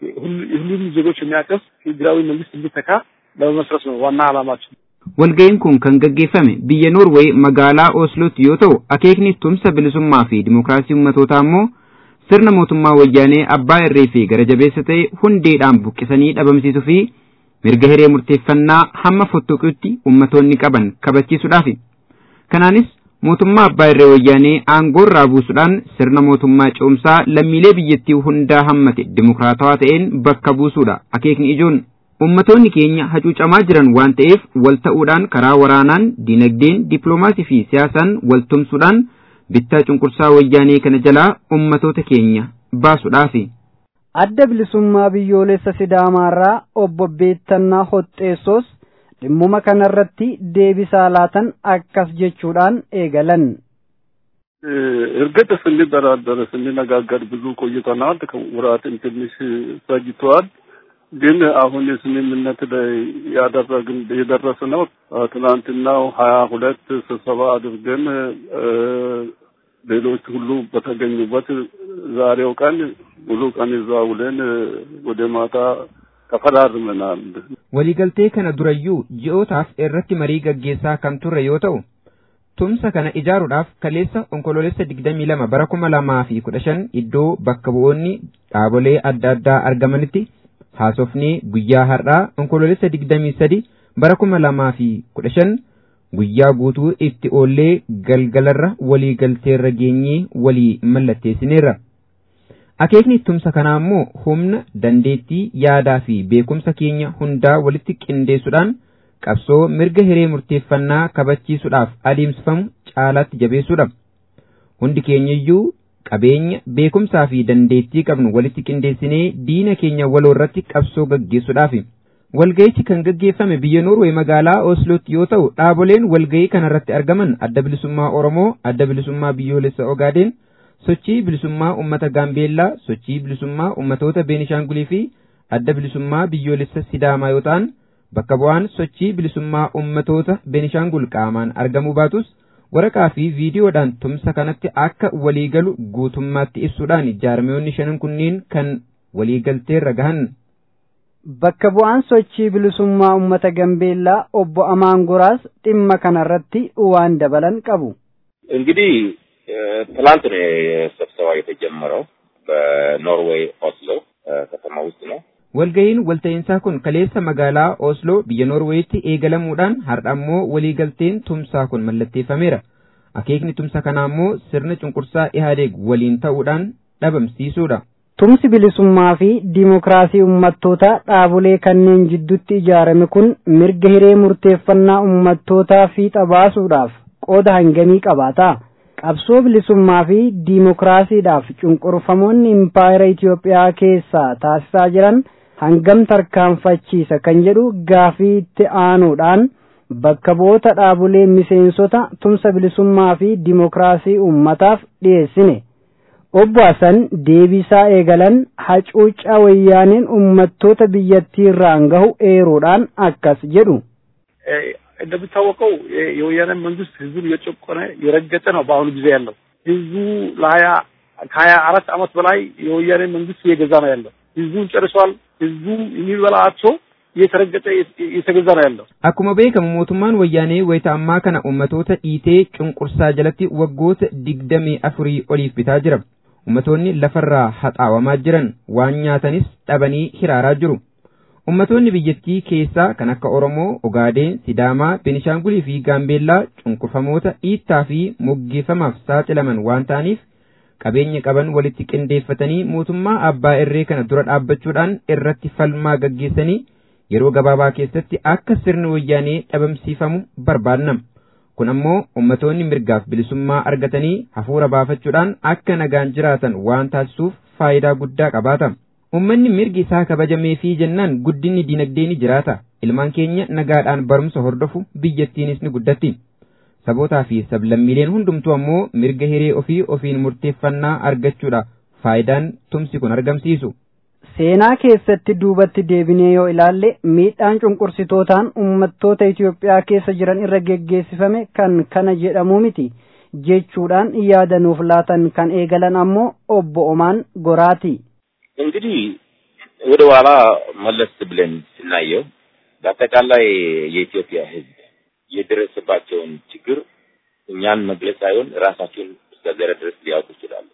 ሁሉም ዜጎች የሚያቀፍ ፌዴራዊ መንግስት እንዲተካ ለመመስረት ነው ዋና ዓላማችን። Walga'iin kun kan gaggeeffame biyya Noorweey magaalaa Oslootti yoo ta'u akeekni tumsa bilisummaa fi dimookiraasii ummatootaa immoo sirna mootummaa wayyaanee abbaa irree fi gara jabeessa ta'e hundeedhaan buqqisanii dhabamsiisuu fi mirga hiree murteeffannaa hamma fottoquutti ummatoonni qaban kabachiisuudhaafi. Kanaanis mootummaa abbaa irree wayyaanee aangoo irraa buusuudhaan sirna mootummaa ce'umsaa lammiilee biyyattii hundaa hammate dimokiraatawaa ta'een bakka buusuudha akeekni ijoon. Ummatoonni keenya hacuucamaa jiran waan ta'eef wal ta'uudhaan karaa waraanaan, dinagdeen, dippiloomaasii fi siyaasaan wal tumsuudhaan bittaa cunqursaa wayyaanee kana jalaa ummatoota keenya baasuudhaafi. Adda bilisummaa biyyoolessa Sidaamaarraa obbo Beettannaa Hoxxeessoos dhimmuma kanarratti deebisaa laatan akkas jechuudhaan eegalan. እርግጥ ስንደራደር ስንነጋገር ብዙ ቆይተናል። ወራትን ትንሽ ፈጅተዋል። ግን አሁን ስምምነት ላይ ያደረግን የደረስነው ትናንትናው ሀያ ሁለት ስብሰባ አድርገን ሌሎች ሁሉ በተገኙበት ዛሬው ቀን ሙሉ ቀን እዛ ውለን ወደ ማታ ተፈራርመናል። waliigaltee kana durayyuu ji'ootaaf irratti marii gaggeessaa kan turre yoo ta'u tumsa kana ijaaruudhaaf kaleessa onkoloolessa digdamii lama bara kuma lamaa fi kudha shan iddoo bakka bu'oonni dhaabolee adda addaa argamanitti haasofnee guyyaa har'aa onkoloolessa digdamii sadi bara kuma lamaa fi kudha shan guyyaa guutuu itti oollee galgalarra walii galteerra geenyee walii mallatteessineerra. Akeekni tumsa kanaa immoo humna dandeettii yaadaa fi beekumsa keenya hundaa walitti qindeessuudhaan qabsoo mirga hiree murteeffannaa kabachiisuudhaaf adeemsifamu caalaatti jabeessuudha. Hundi keenyayyuu qabeenya beekumsaa fi dandeettii qabnu walitti qindeessinee diina keenya waloo irratti qabsoo gaggeessuudhaafi. Walga'ichi kan gaggeeffame biyya Noorwee magaalaa Oslootti yoo ta'u dhaaboleen walga'ii kanarratti argaman adda bilisummaa Oromoo, adda bilisummaa biyyoolessa Ogaadeen, sochii bilisummaa uummata Gaambeellaa, sochii bilisummaa uummatoota Beenishaangulii fi adda bilisummaa biyyoolessa Sidaamaa yoo ta'an bakka bu'aan sochii bilisummaa uummatoota Beenishaangul qaamaan argamuu baatus waraqaa fi viidiyoodhaan tumsa kanatti akka waliigalu guutummaatti ibsuudhaan jaarmiyoonni shanan kunneen kan waliigalteerra gahan. Bakka bu'aan sochii bilisummaa uummata Gambeellaa obbo Amaan Goraas dhimma kanarratti waan dabalan qabu. እንግዲህ ትላንት ነው ስብሰባ የተጀመረው በኖርዌይ ኦስሎ ከተማ ውስጥ ነው። Walga'iin walta'iinsaa kun kaleessa magaalaa Osloo biyya Noorweetti eegalamuudhaan har'a ammoo waliigalteen tumsaa kun mallatteeffameera. Akeekni tumsa kanaa immoo sirna cunqursaa Ihaadeeg waliin ta'uudhaan dhabamsiisuudha. Tumsi bilisummaa fi diimokiraasii uummattoota dhaabolee kanneen jidduutti ijaarame kun mirga hiree murteeffannaa uummattootaa fiixa baasuudhaaf qooda hangamii qabaata. Qabsoo bilisummaa fi diimokiraasiidhaaf cunqurfamoonni impaayera Itoophiyaa keessaa taasisaa jiran hangam tarkaanfachiisa kan jedhu gaafii itti aanuudhaan bakka bu'oota dhaabolee miseensota tumsa bilisummaa fi diimokiraasii uummataaf dhiyeessine. Obbo Hasan deebisaa eegalan hacuuccaa wayyaaneen uummattoota biyyattii irraan gahu eeruudhaan akkas jedhu. እንደሚታወቀው የወያኔ መንግስት ህዝቡን እየጨቆነ የረገጠ ነው በአሁኑ ጊዜ ያለው። ህዝቡ ለሀያ ከሀያ አራት አመት በላይ የወያኔ መንግስት እየገዛ ነው ያለው። ህዝቡን ጨርሷል። ህዝቡ የሚበላ አጥቶ እየተረገጠ እየተገዛ ነው ያለው። Akkuma beekamu mootummaan wayyaanee wayita ammaa kana uummatoota dhiitee cunqursaa jalatti waggoota digdamii afurii oliif bitaa jira. Ummatoonni lafarraa haxaawamaa jiran waan nyaatanis dhabanii hiraaraa jiru. Ummatoonni biyyattii keessaa kan akka Oromoo, Ogaadeen, Sidaamaa, Benishaangulii fi Gaambeellaa cunqurfamoota dhiittaa fi moggeeffamaaf saaxilaman waan ta'aniif qabeenya qaban walitti qindeeffatanii mootummaa abbaa irree kana dura dhaabbachuudhaan irratti falmaa gaggeessanii yeroo gabaabaa keessatti akka sirni wayyaanee dhabamsiifamu barbaannam. Kun ammoo ummatoonni mirgaaf bilisummaa argatanii hafuura baafachuudhaan akka nagaan jiraatan waan taasisuuf faayidaa guddaa qabaata. Uummanni mirgi isaa kabajamee fi jennaan guddinni dinagdee ni jiraata. Ilmaan keenya nagaadhaan barumsa hordofu biyyattiinis ni guddatti. Sabootaa fi sablammiileen hundumtuu ammoo mirga hiree ofii ofiin murteeffannaa argachuudha faayidaan tumsi kun argamsiisu. Seenaa keessatti duubatti deebinee yoo ilaalle miidhaan cunqursitootaan uummattoota Itoophiyaa keessa jiran irra geggeessifame kan kana jedhamuu miti jechuudhaan yaada nuuf laatan kan eegalan ammoo obbo Omaan Goraati. እንግዲህ ወደ ኋላ መለስ ብለን ስናየው በአጠቃላይ የኢትዮጵያ ሕዝብ የደረሰባቸውን ችግር እኛን መግለጽ ሳይሆን ራሳቸውን እስከዚያ ድረስ ሊያውቁ ይችላሉ፣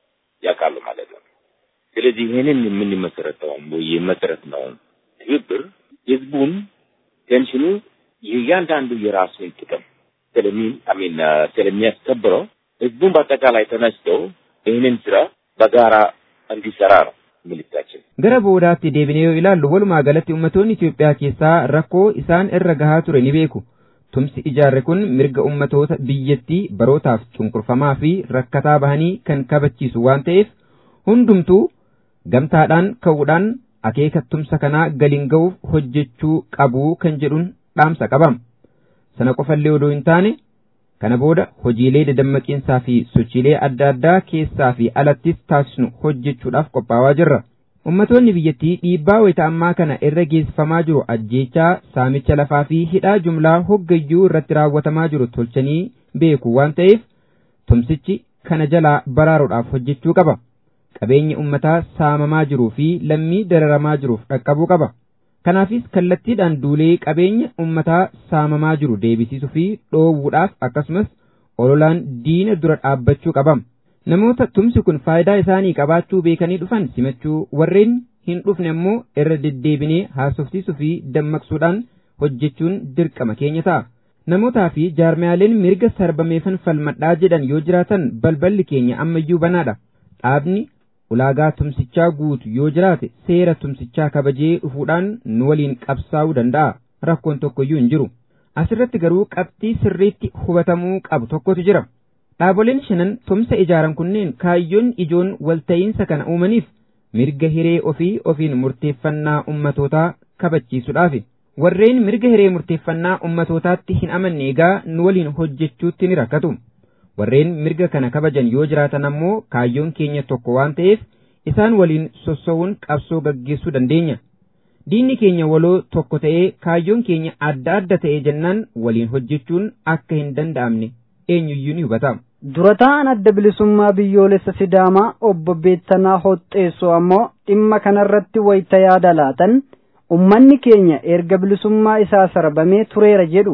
ያውቃሉ ማለት ነው። ስለዚህ ይህንን የምንመሰረተውን ወይ የመሰረትነውን ትብብር ህዝቡን ቴንሽኑ የእያንዳንዱ የራሱን ጥቅም ስለሚ አሚን ስለሚያስከብረው ህዝቡን በአጠቃላይ ተነስተው ይህንን ስራ በጋራ እንዲሰራ ነው መልእክታችን። Gara boodaatti deebinee yoo ilaallu walumaa galatti uummattoonni Itoophiyaa keessaa rakkoo isaan irra gahaa ture ni beeku. Tumsi ijaarre kun mirga ummatoota biyyattii barootaaf cunqurfamaa fi rakkataa bahanii kan kabachiisu waan ta'eef hundumtuu gamtaadhaan ka'uudhaan akeeka tumsa kanaa galiin ga'uuf hojjechuu qabu kan jedhuun dhaamsa qabam. Sana qofallee odoo hin taane kana booda hojiilee dadammaqiinsaa fi sochiilee adda addaa keessaa fi alattis taasisnu hojjechuudhaaf qophaa'aa jirra. Ummatoonni biyyattii dhiibbaa wayita ammaa kana irra geessifamaa jiru ajjeechaa saamicha lafaa fi hidhaa jumlaa hoggayyuu irratti raawwatamaa jiru tolchanii beeku waan ta'eef tumsichi kana jalaa baraaruudhaaf hojjechuu qaba. Qabeenyi ummataa saamamaa jiruu fi lammii dararamaa jiruuf dhaqqabuu qaba. Kanaafis kallattiidhaan duulee qabeenya ummataa saamamaa jiru deebisisuu fi dhoowwuudhaaf akkasumas ololaan diina dura dhaabbachuu qabam. Namoota tumsi kun faayidaa isaanii qabaachuu beekanii dhufan simachuu warreen hin dhufne immoo irra deddeebinee haasofsiisuu fi dammaqsuudhaan hojjechuun dirqama keenya ta'a. Namootaa fi jaarmiyaaleen mirga sarbameefan falmadhaa jedhan yoo jiraatan balballi keenya ammayyuu banaadha. Dhaabni ulaagaa tumsichaa guutu yoo jiraate seera tumsichaa kabajee dhufuudhaan nu waliin qabsaa'uu danda'a. Rakkoon tokkoyyuu hin jiru. Asirratti garuu qabxii sirriitti hubatamuu qabu tokkotu jira. Dhaaboleen shanan tumsa ijaaran kunneen kaayyoon ijoon walta'iinsa kana uumaniif mirga hiree ofii ofiin murteeffannaa ummatootaa kabachiisuudhaafi. Warreen mirga hiree murteeffannaa ummatootaatti hin amanne egaa nu waliin hojjechuutti ni rakkatu. Warreen mirga kana kabajan yoo jiraatan ammoo kaayyoon keenya tokko waan ta'eef isaan waliin sossowuun qabsoo gaggeessuu dandeenya. Diinni keenya waloo tokko ta'ee kaayyoon keenya adda adda ta'ee jennaan waliin hojjechuun akka hin danda'amne eenyuyyuu ni hubata. Dura ta'an adda bilisummaa biyyoolessa Sidaamaa obbo Beettanaa Hoxxeessoo ammoo dhimma kanarratti wayita yaada laatan ummanni keenya erga bilisummaa isaa sarbamee tureera jedhu.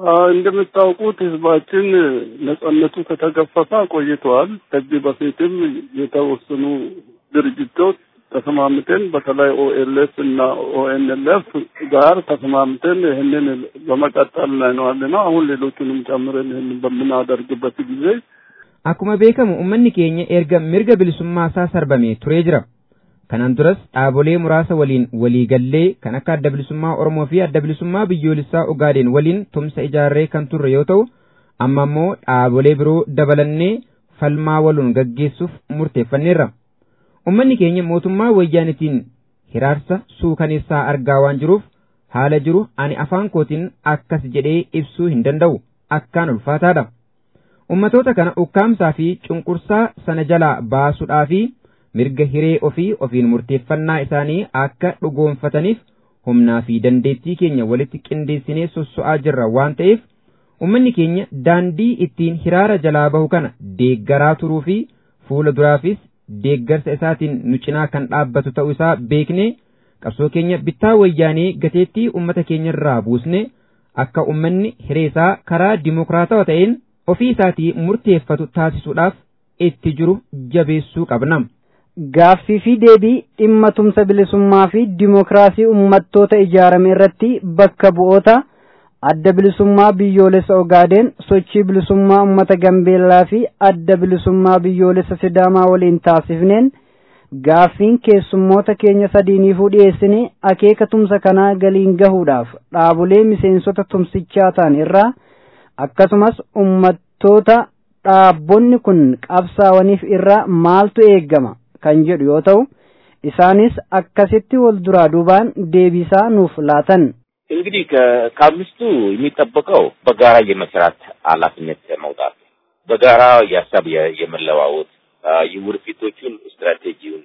እንደምታውቁት ህዝባችን ነጻነቱ ከተገፈፈ ቆይተዋል። ከዚህ በፊትም የተወሰኑ ድርጅቶች ተስማምተን በተለይ ኦኤልኤፍ እና ኦኤንኤልኤፍ ጋር ተስማምተን ይህንን በመቀጠል ላይ ነው ያለነው። አሁን ሌሎቹንም ጨምረን ይህንን በምናደርግበት ጊዜ Akkuma beekamu uummanni keenya erga mirga bilisummaa isaa sarbamee turee jira. Kanaan duras dhaabolee muraasa waliin waliigallee kan akka adda bilisummaa Oromoo fi adda bilisummaa biyyoolessaa Ogaadeen waliin tumsa ijaarree kan turre yoo ta'u, amma immoo dhaabolee biroo dabalannee falmaa waluun gaggeessuuf murteeffanneerra. Uummanni keenya mootummaa wayyaanitiin hiraarsa suukaneessaa argaa waan jiruuf haala jiru ani afaan kootiin akkas jedhee ibsuu hin danda'u akkaan ulfaataadha. Ummatoota kana ukkaamsaa fi cunqursaa sana jalaa baasuudhaa fi mirga hiree ofii ofiin murteeffannaa isaanii akka dhugoonfataniif humnaa fi dandeettii keenya walitti qindeessinee sosso'aa jirra waan ta'eef ummanni keenya daandii ittiin hiraara jalaa bahu kana deeggaraa turuu fi fuula duraafis deeggarsa isaatiin nu cinaa kan dhaabbatu ta'uu isaa beeknee qabsoo keenya bittaa wayyaanee gateettii ummata keenyarraa buusne akka ummanni hireesaa karaa dimokiraatawaa ta'een ofii isaatii murteeffatu taasisuudhaaf itti jiru jabeessuu qabna. Gaaffii fi deebii dhimma tumsa bilisummaa fi dimokiraasii uummattoota ijaarame irratti bakka bu'oota adda bilisummaa biyyoolessa Ogaadeen sochii bilisummaa uummata Gambeellaa fi adda bilisummaa biyyoolessa Sidaamaa waliin taasifneen gaaffiin keessummoota keenya sadiiniifuu dhiyeessine akeeka tumsa kanaa galiin gahuudhaaf dhaabolee miseensota tumsichaa ta'an irraa akkasumas uummattoota dhaabbonni kun qabsaawaniif irraa maaltu eeggama kan jedhu yoo ta'u isaanis akkasitti wal duraa duubaan deebisaa nuuf laatan. እንግዲህ ከአምስቱ የሚጠበቀው በጋራ የመስራት ኃላፊነት መውጣት፣ በጋራ የሀሳብ የመለዋወጥ የወደፊቶቹን ስትራቴጂውን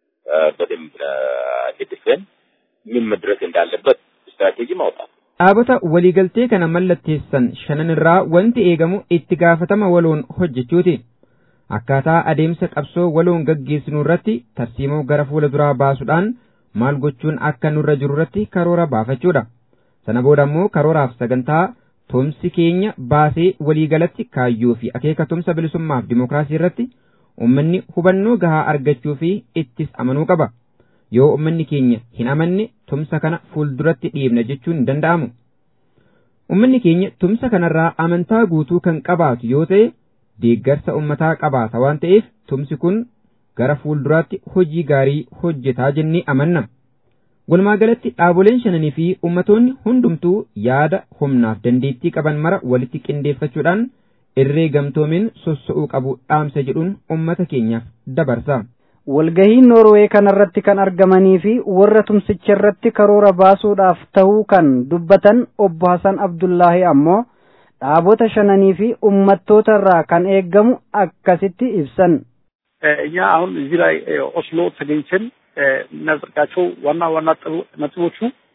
በደንብ ደግፈን ምን መድረስ እንዳለበት ስትራቴጂ ማውጣት dhaabota waliigaltee kana mallatteessan shanan irraa wanti eegamu itti gaafatama waloon hojjechuuti. Akkaataa adeemsa qabsoo waloon gaggeessinu irratti tarsiimoo gara fuula duraa baasuudhaan maal gochuun akka nurra jiru irratti karoora baafachuudha. Sana booda immoo karooraaf sagantaa tumsi keenya baasee waliigalatti kaayyoo fi akeeka tumsa bilisummaaf dimookiraasii irratti ummanni hubannoo gahaa argachuu fi ittis amanuu qaba. Yoo ummanni keenya hin amanne tumsa kana fuulduratti dhiibna jechuun hin danda'amu. Ummanni keenya tumsa kanarraa amantaa guutuu kan qabaatu yoo ta'e deeggarsa ummataa qabaata waan ta'eef tumsi kun gara fuulduraatti hojii gaarii hojjetaa jennee amanna. Walumaa galatti dhaaboleen shananii fi ummatoonni hundumtuu yaada humnaaf dandeettii qaban mara walitti qindeeffachuudhaan irree gamtoomeen sossa'uu qabu dhaamsa jedhuun ummata keenyaaf dabarsa. walgahii noorwee kanarratti kan argamanii fi warra tumsicha irratti karoora baasuudhaaf ta'uu kan dubbatan obbo Hasan Abdullaahi ammoo dhaabota shananii fi ummattoota irraa kan eeggamu akkasitti ibsan. እኛ አሁን እዚህ ላይ ኦስሎ ተገኝተን የምናጸድቃቸው ዋና ዋና ነጥቦቹ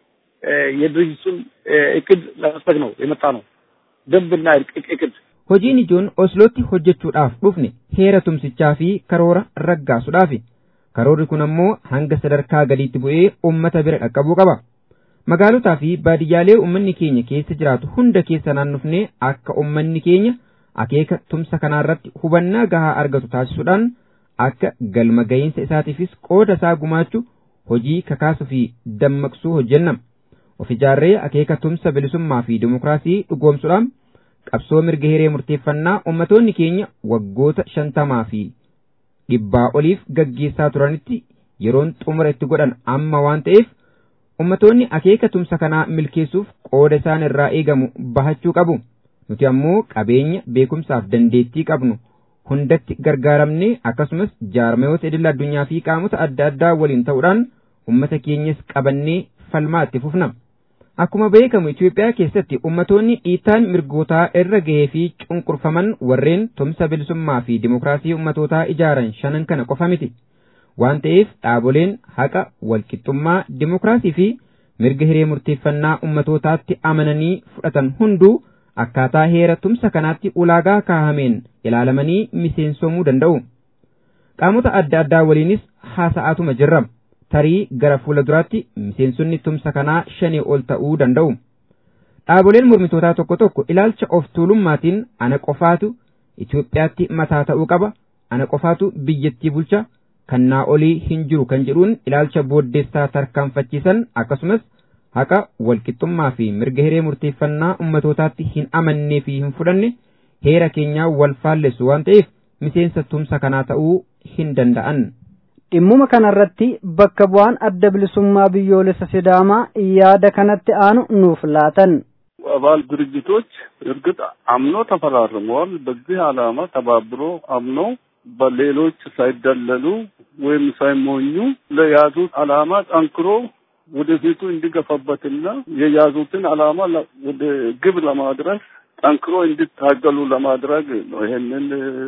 የድርጅቱን እቅድ ለመስበክ ነው የመጣ ነው። ደንብና እቅድ Hojiin ijoon Oslootti hojjechuudhaaf dhufne heera tumsichaa fi karoora raggaasuudhaafi. Karoorri kun ammoo hanga sadarkaa gadiitti bu'ee uummata bira dhaqqabuu qaba. Magaalotaa fi baadiyyaalee uummanni keenya keessa jiraatu hunda keessa naannofnee akka uummanni keenya akeeka tumsa kanaarratti hubannaa gahaa argatu taasisuudhaan akka galma ga'iinsa isaatiifis qooda isaa gumaachuu hojii kakaasuu fi dammaqsuu hojjenna. Of ijaarree akeeka tumsa bilisummaa fi dimookiraasii dhugoomsuudhaan qabsoo mirga hiree murteeffannaa ummatoonni keenya waggoota shantamaa fi dhibbaa oliif gaggeessaa turanitti yeroon xumura itti godhan amma waan ta'eef ummatoonni akeeka tumsa kanaa milkeessuuf qooda isaan irraa eegamu bahachuu qabu. Nuti ammoo qabeenya beekumsaaf dandeettii qabnu hundatti gargaaramnee akkasumas jaarmayoota idil addunyaa fi qaamota adda addaa waliin ta'uudhaan ummata keenyas qabannee falmaa itti fufna. Akkuma beekamu Itoophiyaa keessatti ummatoonni dhiittaan mirgootaa irra gahee fi cunqurfaman warreen tumsa bilisummaa fi dimookiraasii ummatootaa ijaaran shanan kana qofa miti. Waan ta'eef dhaaboleen haqa, walqixxummaa, dimookiraasii fi mirga hiree murteeffannaa ummatootaatti amananii fudhatan hunduu akkaataa heera tumsa kanaatti ulaagaa kaahameen ilaalamanii miseensomuu danda'u. Qaamota adda addaa waliinis haasa'atuma jirra. tarii gara fuula duraatti miseensonni tumsa kanaa shanii ol ta'uu danda'u. Dhaaboleen mormitootaa tokko tokko ilaalcha of tuulummaatiin ana qofaatu Itoophiyaatti mataa ta'uu qaba, ana qofaatu biyyattii bulcha, kannaa olii hin jiru kan jedhuun ilaalcha booddeessaa tarkaanfachiisan akkasumas haqa walqixxummaa fi mirga hiree murteeffannaa ummatootaatti hin amannee fi hin fudhanne heera keenyaa wal faallessu waan ta'eef miseensa tumsa kanaa ta'uu hin danda'an. dhimmuma kanarratti bakka bu'aan adda bilisummaa biyyoolessa sidaamaa yaada kanatti aanu nuuf laatan. አባል ድርጅቶች እርግጥ አምኖ ተፈራርመዋል። በዚህ ዓላማ ተባብሮ አምኖ በሌሎች ሳይደለሉ ወይም ሳይሞኙ ለያዙት ዓላማ ጠንክሮ ወደፊቱ እንዲገፋበትና የያዙትን ዓላማ ወደ ግብ ለማድረስ ጠንክሮ እንዲታገሉ ለማድረግ ነው። ይሄንን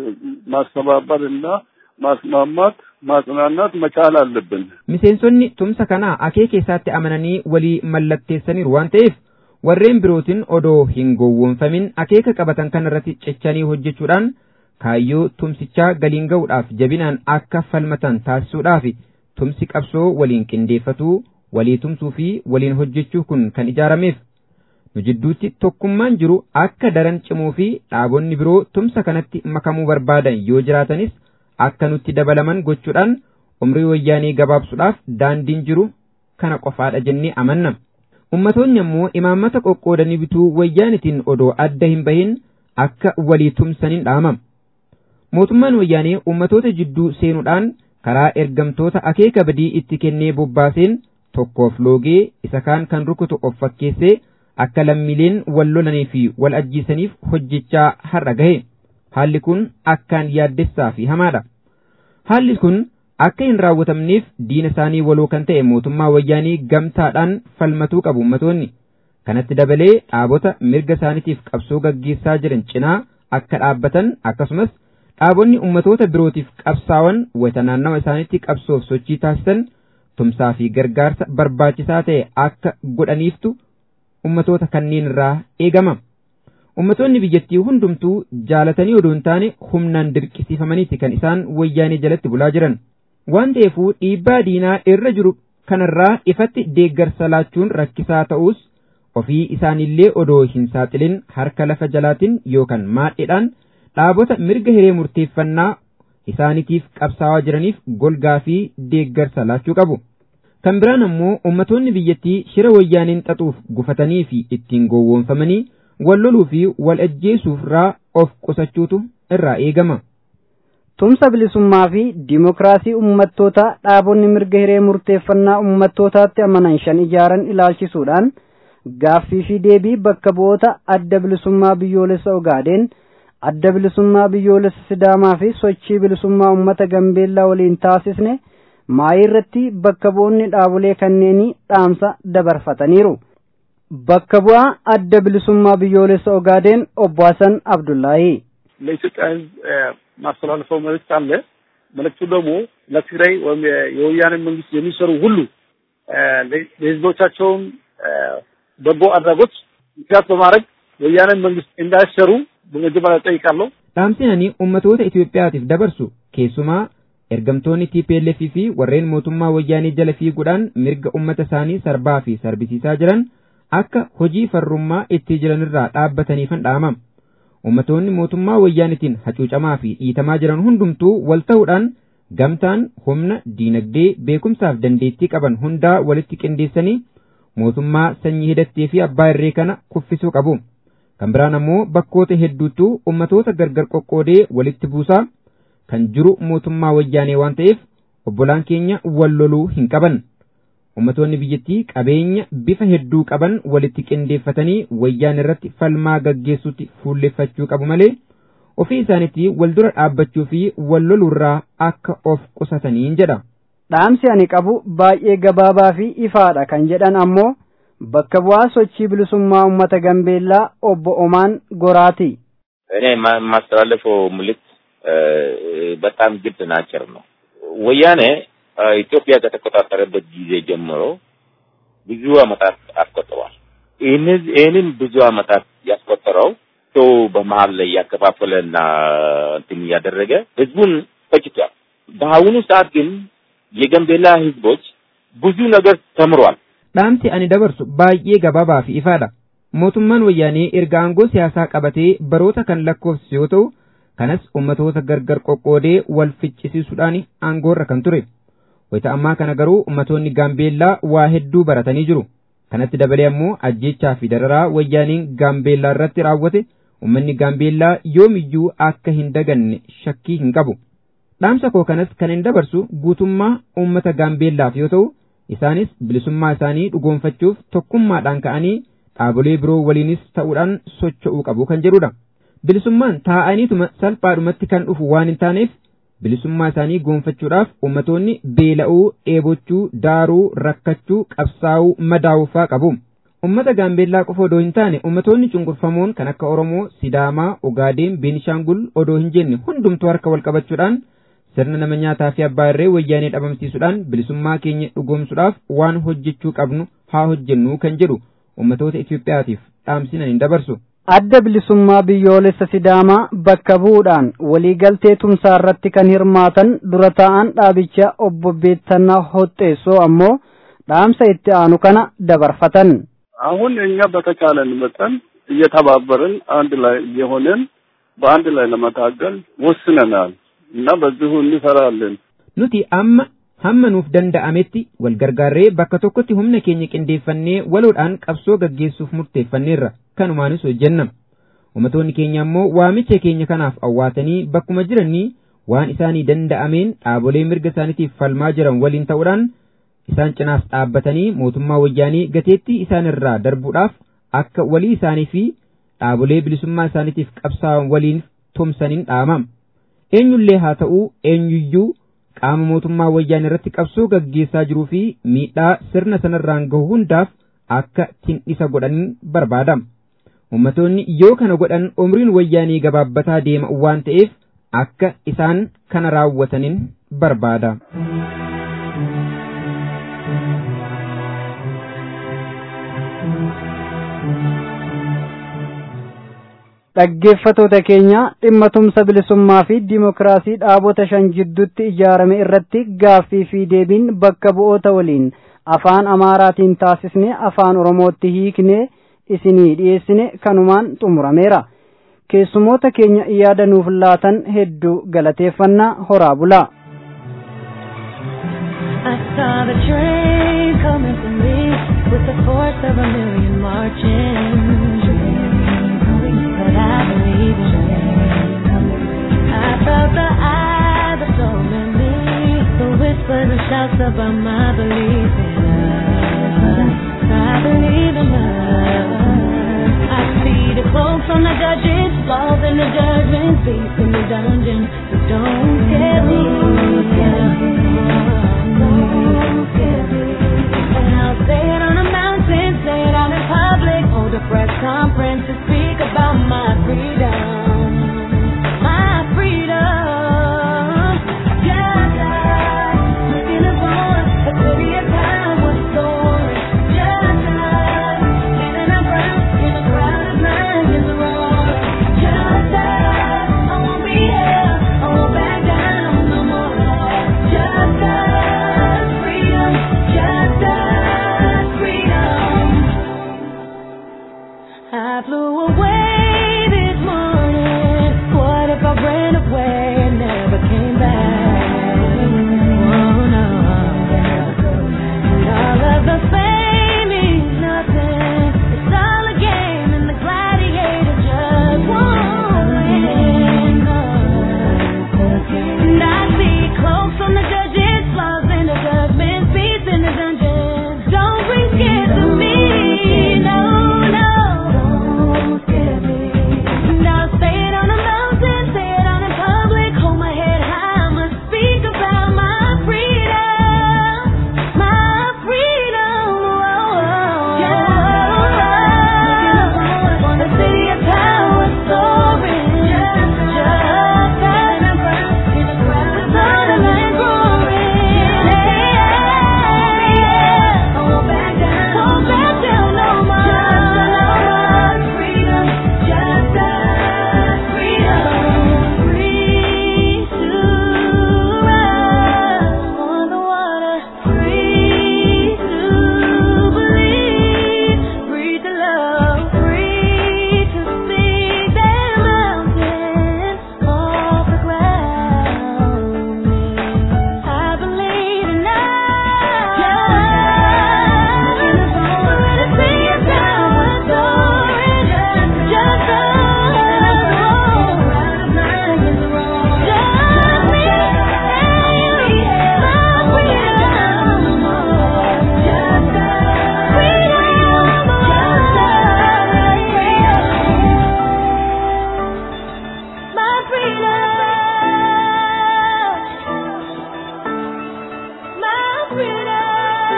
ማስተባበር እና ማስማማት ማጽናናት መቻል አለብን። Miseensonni tumsa kanaa akeeka isaatti amananii walii mallatteessaniiru waan ta'eef warreen birootiin odoo hin gowwoomfamin akeeka qabatan kan irratti cichanii hojjechuudhaan kaayyoo tumsichaa galiin ga'uudhaaf jabinaan akka falmatan taasisuudhaaf tumsi qabsoo waliin qindeeffatuu walii tumsuu fi waliin hojjechuu kun kan ijaarameef nu jidduutti tokkummaan jiru akka daran cimuu fi dhaabonni biroo tumsa kanatti makamuu barbaadan yoo jiraatanis akka nutti dabalaman gochuudhaan umrii wayyaanii gabaabsuudhaaf daandiin jiru kana qofaadha jennee amanna. Ummatoonni ammoo imaammata qoqqoodanii bituu wayyaanitiin odoo adda hin bahin akka walii tumsaniin dhaamam. Mootummaan wayyaanee ummatoota jidduu seenuudhaan karaa ergamtoota akeeka badii itti kennee bobbaaseen tokkoof loogee isa kaan kan rukutu of fakkeessee akka lammiileen wal lolanii fi wal ajjiisaniif hojjechaa har'a gahe. Haalli kun akkaan yaaddessaa fi hamaadha. Haalli kun akka hin raawwatamneef diina isaanii waloo kan ta'e mootummaa wayyaanii gamtaadhaan falmatuu qabu ummatoonni. Kanatti dabalee dhaabota mirga isaaniitiif qabsoo gaggeessaa jiran cinaa akka dhaabbatan akkasumas dhaabonni ummatoota birootiif qabsaawan wayita naannawa isaaniitti qabsoof sochii taasisan tumsaa fi gargaarsa barbaachisaa ta'e akka godhaniiftu ummatoota kanneen irraa eegama. Ummatoonni biyyattii hundumtuu jaalatanii odoo hin taane humnaan dirqisiifamaniiti kan isaan wayyaanee jalatti bulaa jiran. Waan ta'eefuu dhiibbaa diinaa irra jiru kanarraa ifatti deeggarsa laachuun rakkisaa ta'us ofii isaanillee odoo hin saaxilin harka lafa jalaatiin yookaan maadhidhaan dhaabota mirga hiree murteeffannaa isaanitiif qabsaawaa jiraniif golgaa fi deeggarsa laachuu qabu. Kan biraan ammoo ummatoonni biyyattii shira wayyaaniin xaxuuf gufatanii fi ittiin gowwoomfamanii wal loluu fi wal ajjeesuufirraa of qusachuutu irraa eegama. Tumsa bilisummaa fi dimokiraasii ummattootaa dhaabonni mirga hiree murteeffannaa ummattootaatti amanan shan ijaaran ilaalchisuudhaan gaaffii fi deebii bakka bu'oota adda bilisummaa biyyoolessa Ogaadeen, adda bilisummaa biyyoolessa Sidaamaa fi sochii bilisummaa uummata Gambeellaa waliin taasisne maayii irratti bakka bu'oonni dhaabolee kanneenii dhaamsa dabarfataniiru. Bakka bu'aa adda bilisummaa biyyoolessa Ogaadeen obbo Hasan Abdullaahi. ለኢትዮጵያ ሕዝብ ማስተላለፈው መልእክት አለ። መልእክቱ ደግሞ ለትግራይ ወይም የወያኔ መንግስት የሚሰሩ ሁሉ ለህዝቦቻቸውም በጎ አድራጎት ምክንያት በማድረግ ወያኔ መንግስት እንዳይሰሩ በመጀመሪያ ጠይቃለሁ። Dhaamsi ani ummatoota Itoophiyaatiif dabarsu keessumaa ergamtoonni TPLF fi warreen mootummaa wayyaanii jala fiiguudhaan mirga ummata isaanii sarbaa fi sarbisiisaa jiran akka hojii farrummaa itti jiranirraa dhaabbataniifan dhaamama. Ummatoonni mootummaa wayyaanitiin hacuucamaa fi dhiitamaa jiran hundumtuu wal ta'uudhaan gamtaan humna diinagdee beekumsaaf dandeettii qaban hundaa walitti qindeessanii mootummaa sanyii hidhattee fi abbaa irree kana kuffisuu qabu. Kan biraan ammoo bakkoota hedduutu ummatoota gargar qoqqoodee walitti buusaa kan jiru mootummaa wayyaanee waan ta'eef obbolaan keenya wal loluu hin qaban. Ummatoonni biyyattii qabeenya bifa hedduu qaban walitti qindeeffatanii wayyaan irratti falmaa gaggeessuutti fuulleffachuu qabu malee ofii isaaniitti wal dura dhaabbachuu fi wal loluurraa akka of qusataniin jedha. Dhaamsi ani qabu baay'ee gabaabaa fi ifaadha kan jedhan ammoo bakka bu'aa sochii bilisummaa uummata Gambeellaa obbo Omaan Goraati. እኔ የማስተላለፈው መልዕክት በጣም ግልጽና አጭር ነው። ወያኔ ኢትዮጵያ ከተቆጣጠረበት ጊዜ ጀምሮ ብዙ አመታት አስቆጥሯል። ይህንን ብዙ አመታት ያስቆጠረው ሰው በመሀል ላይ ያከፋፈለና እንትን እያደረገ ህዝቡን ፈጭቷል። በአሁኑ ሰዓት ግን የጋምቤላ ህዝቦች ብዙ ነገር ተምሯል። Dhaamsi ani dabarsu baay'ee gabaabaa fi ifaadha. Mootummaan wayyaanee erga aangoo siyaasaa qabatee baroota kan lakkoofsisu yoo ta'u, kanas ummatoota gargar qoqqoodee wal ficcisiisuudhaan aangoorra kan ture. Wayita ammaa kana garuu ummatoonni Gaambeellaa waa hedduu baratanii jiru. Kanatti dabalee ammoo ajjechaa fi dararaa wayyaaniin Gaambeellaa irratti raawwate ummanni Gaambeellaa yoomiyyuu akka hin daganne shakkii hin qabu. Dhaamsa koo kanas kan hin dabarsu guutummaa uummata Gaambeellaaf yoo ta'u, isaanis bilisummaa isaanii dhugoonfachuuf tokkummaadhaan ka'anii dhaabolee biroo waliinis ta'uudhaan socho'uu qabu kan jedhudha. Bilisummaan taa'aniituma salphaadhumatti kan dhufu waan hin taaneef bilisummaa isaanii goonfachuudhaaf ummatoonni beela'uu, dheebochuu, daaruu, rakkachuu, qabsaa'uu, madaa'uufaa qabu. Ummata Gaambeellaa qofa odoo hin taane ummatoonni cunqurfamoon kan akka Oromoo, Sidaamaa, Ogaadeen, Beenishaangul odoo hin jenne hundumtuu harka wal qabachuudhaan sirna nama nyaataa fi abbaa irree wayyaanee dhabamsiisuudhaan bilisummaa keenya dhugoomsuudhaaf waan hojjechuu qabnu haa hojjennu kan jedhu ummatoota Itoophiyaatiif dhaamsinan hin dabarsu. Adda bilisummaa biyyoolessa Sidaamaa bakka bu'uudhaan waliigaltee tumsaa irratti kan hirmaatan dura taa'an dhaabicha obbo Beettannaa Hoxxeessoo ammoo dhaamsa itti aanu kana dabarfatan. አሁን እኛ በተቻለን መጠን እየተባበርን አንድ ላይ እየሆንን በአንድ ላይ ለመታገል ወስነናል እና በዚሁ እንሰራለን። Nuti amma hamma nuuf danda'ametti wal gargaarree bakka tokkotti humna keenya qindeeffannee waloodhaan qabsoo gaggeessuuf murteeffanneerra kanumaanis hojjenna. Ummatoonni keenya ammoo waamicha keenya kanaaf awwaatanii bakkuma jiranii waan isaanii danda'ameen dhaabolee mirga isaaniitiif falmaa jiran waliin ta'uudhaan isaan cinaas dhaabbatanii mootummaa wayyaanii gateettii isaanirraa darbuudhaaf akka walii isaanii fi dhaabolee bilisummaa isaaniitiif qabsaa'an waliin tumsaniin dhaamam. Eenyullee haa ta'uu eenyuyyuu qaama mootummaa wayyaanii irratti qabsoo gaggeessaa jiruu fi miidhaa sirna sanarraan gahu hundaaf akka tindhisa godhaniin barbaadama. Ummatoonni yoo kana godhan umriin wayyaanii gabaabbataa deema waan ta'eef akka isaan kana raawwataniin barbaada. dhaggeeffatoota keenya dhimma tumsa bilisummaa fi dimokiraasii dhaabota shan jidduutti ijaarame irratti gaaffii fi deebiin bakka bu'oota waliin afaan amaaraatiin taasisne afaan oromootti hiiknee isinii dhiyeessine kanumaan xumurameera keessumoota keenya yaada nuuf laatan hedduu galateeffannaa horaa bulaa. I saw the train coming for me with the force of a million marching. But I believe in I felt the eyes that told me the whispers and shouts about my belief in love. I believe in love. I see the cloaks on the judges, flaws in the judgment, beasts in the dungeon. But don't scare me. Don't scare me. And I'll say it on a mountain, say it out in public, hold a press conference to speak about my freedom. My freedom. Just like looking upon a city of time was soaring. Just like standing up proud in a crowd of lions roaring. Just like I won't be held, I won't back down no more. Just like freedom, just like freedom. I flew away this morning. What if I ran away and never came back? Oh no. And all of the fame means nothing. It's all a game and the gladiator just won't win. And I see cloaks on the judges, flaws in the judgment, beasts in the dungeon. Don't bring scared to me, no, no. Don't scare me. And I'll say it on a mountain, say it out in public, hold my head high, I must speak about my freedom, my freedom. On the city of power soaring, just like in a crowd with all the men roaring. I won't back down, won't back down no more. Freedom, just like freedom, free to run on the water, free to believe, free to love, free to speak that mountains off the ground. I believe in My freedom. My freedom,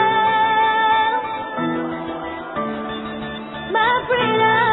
my freedom,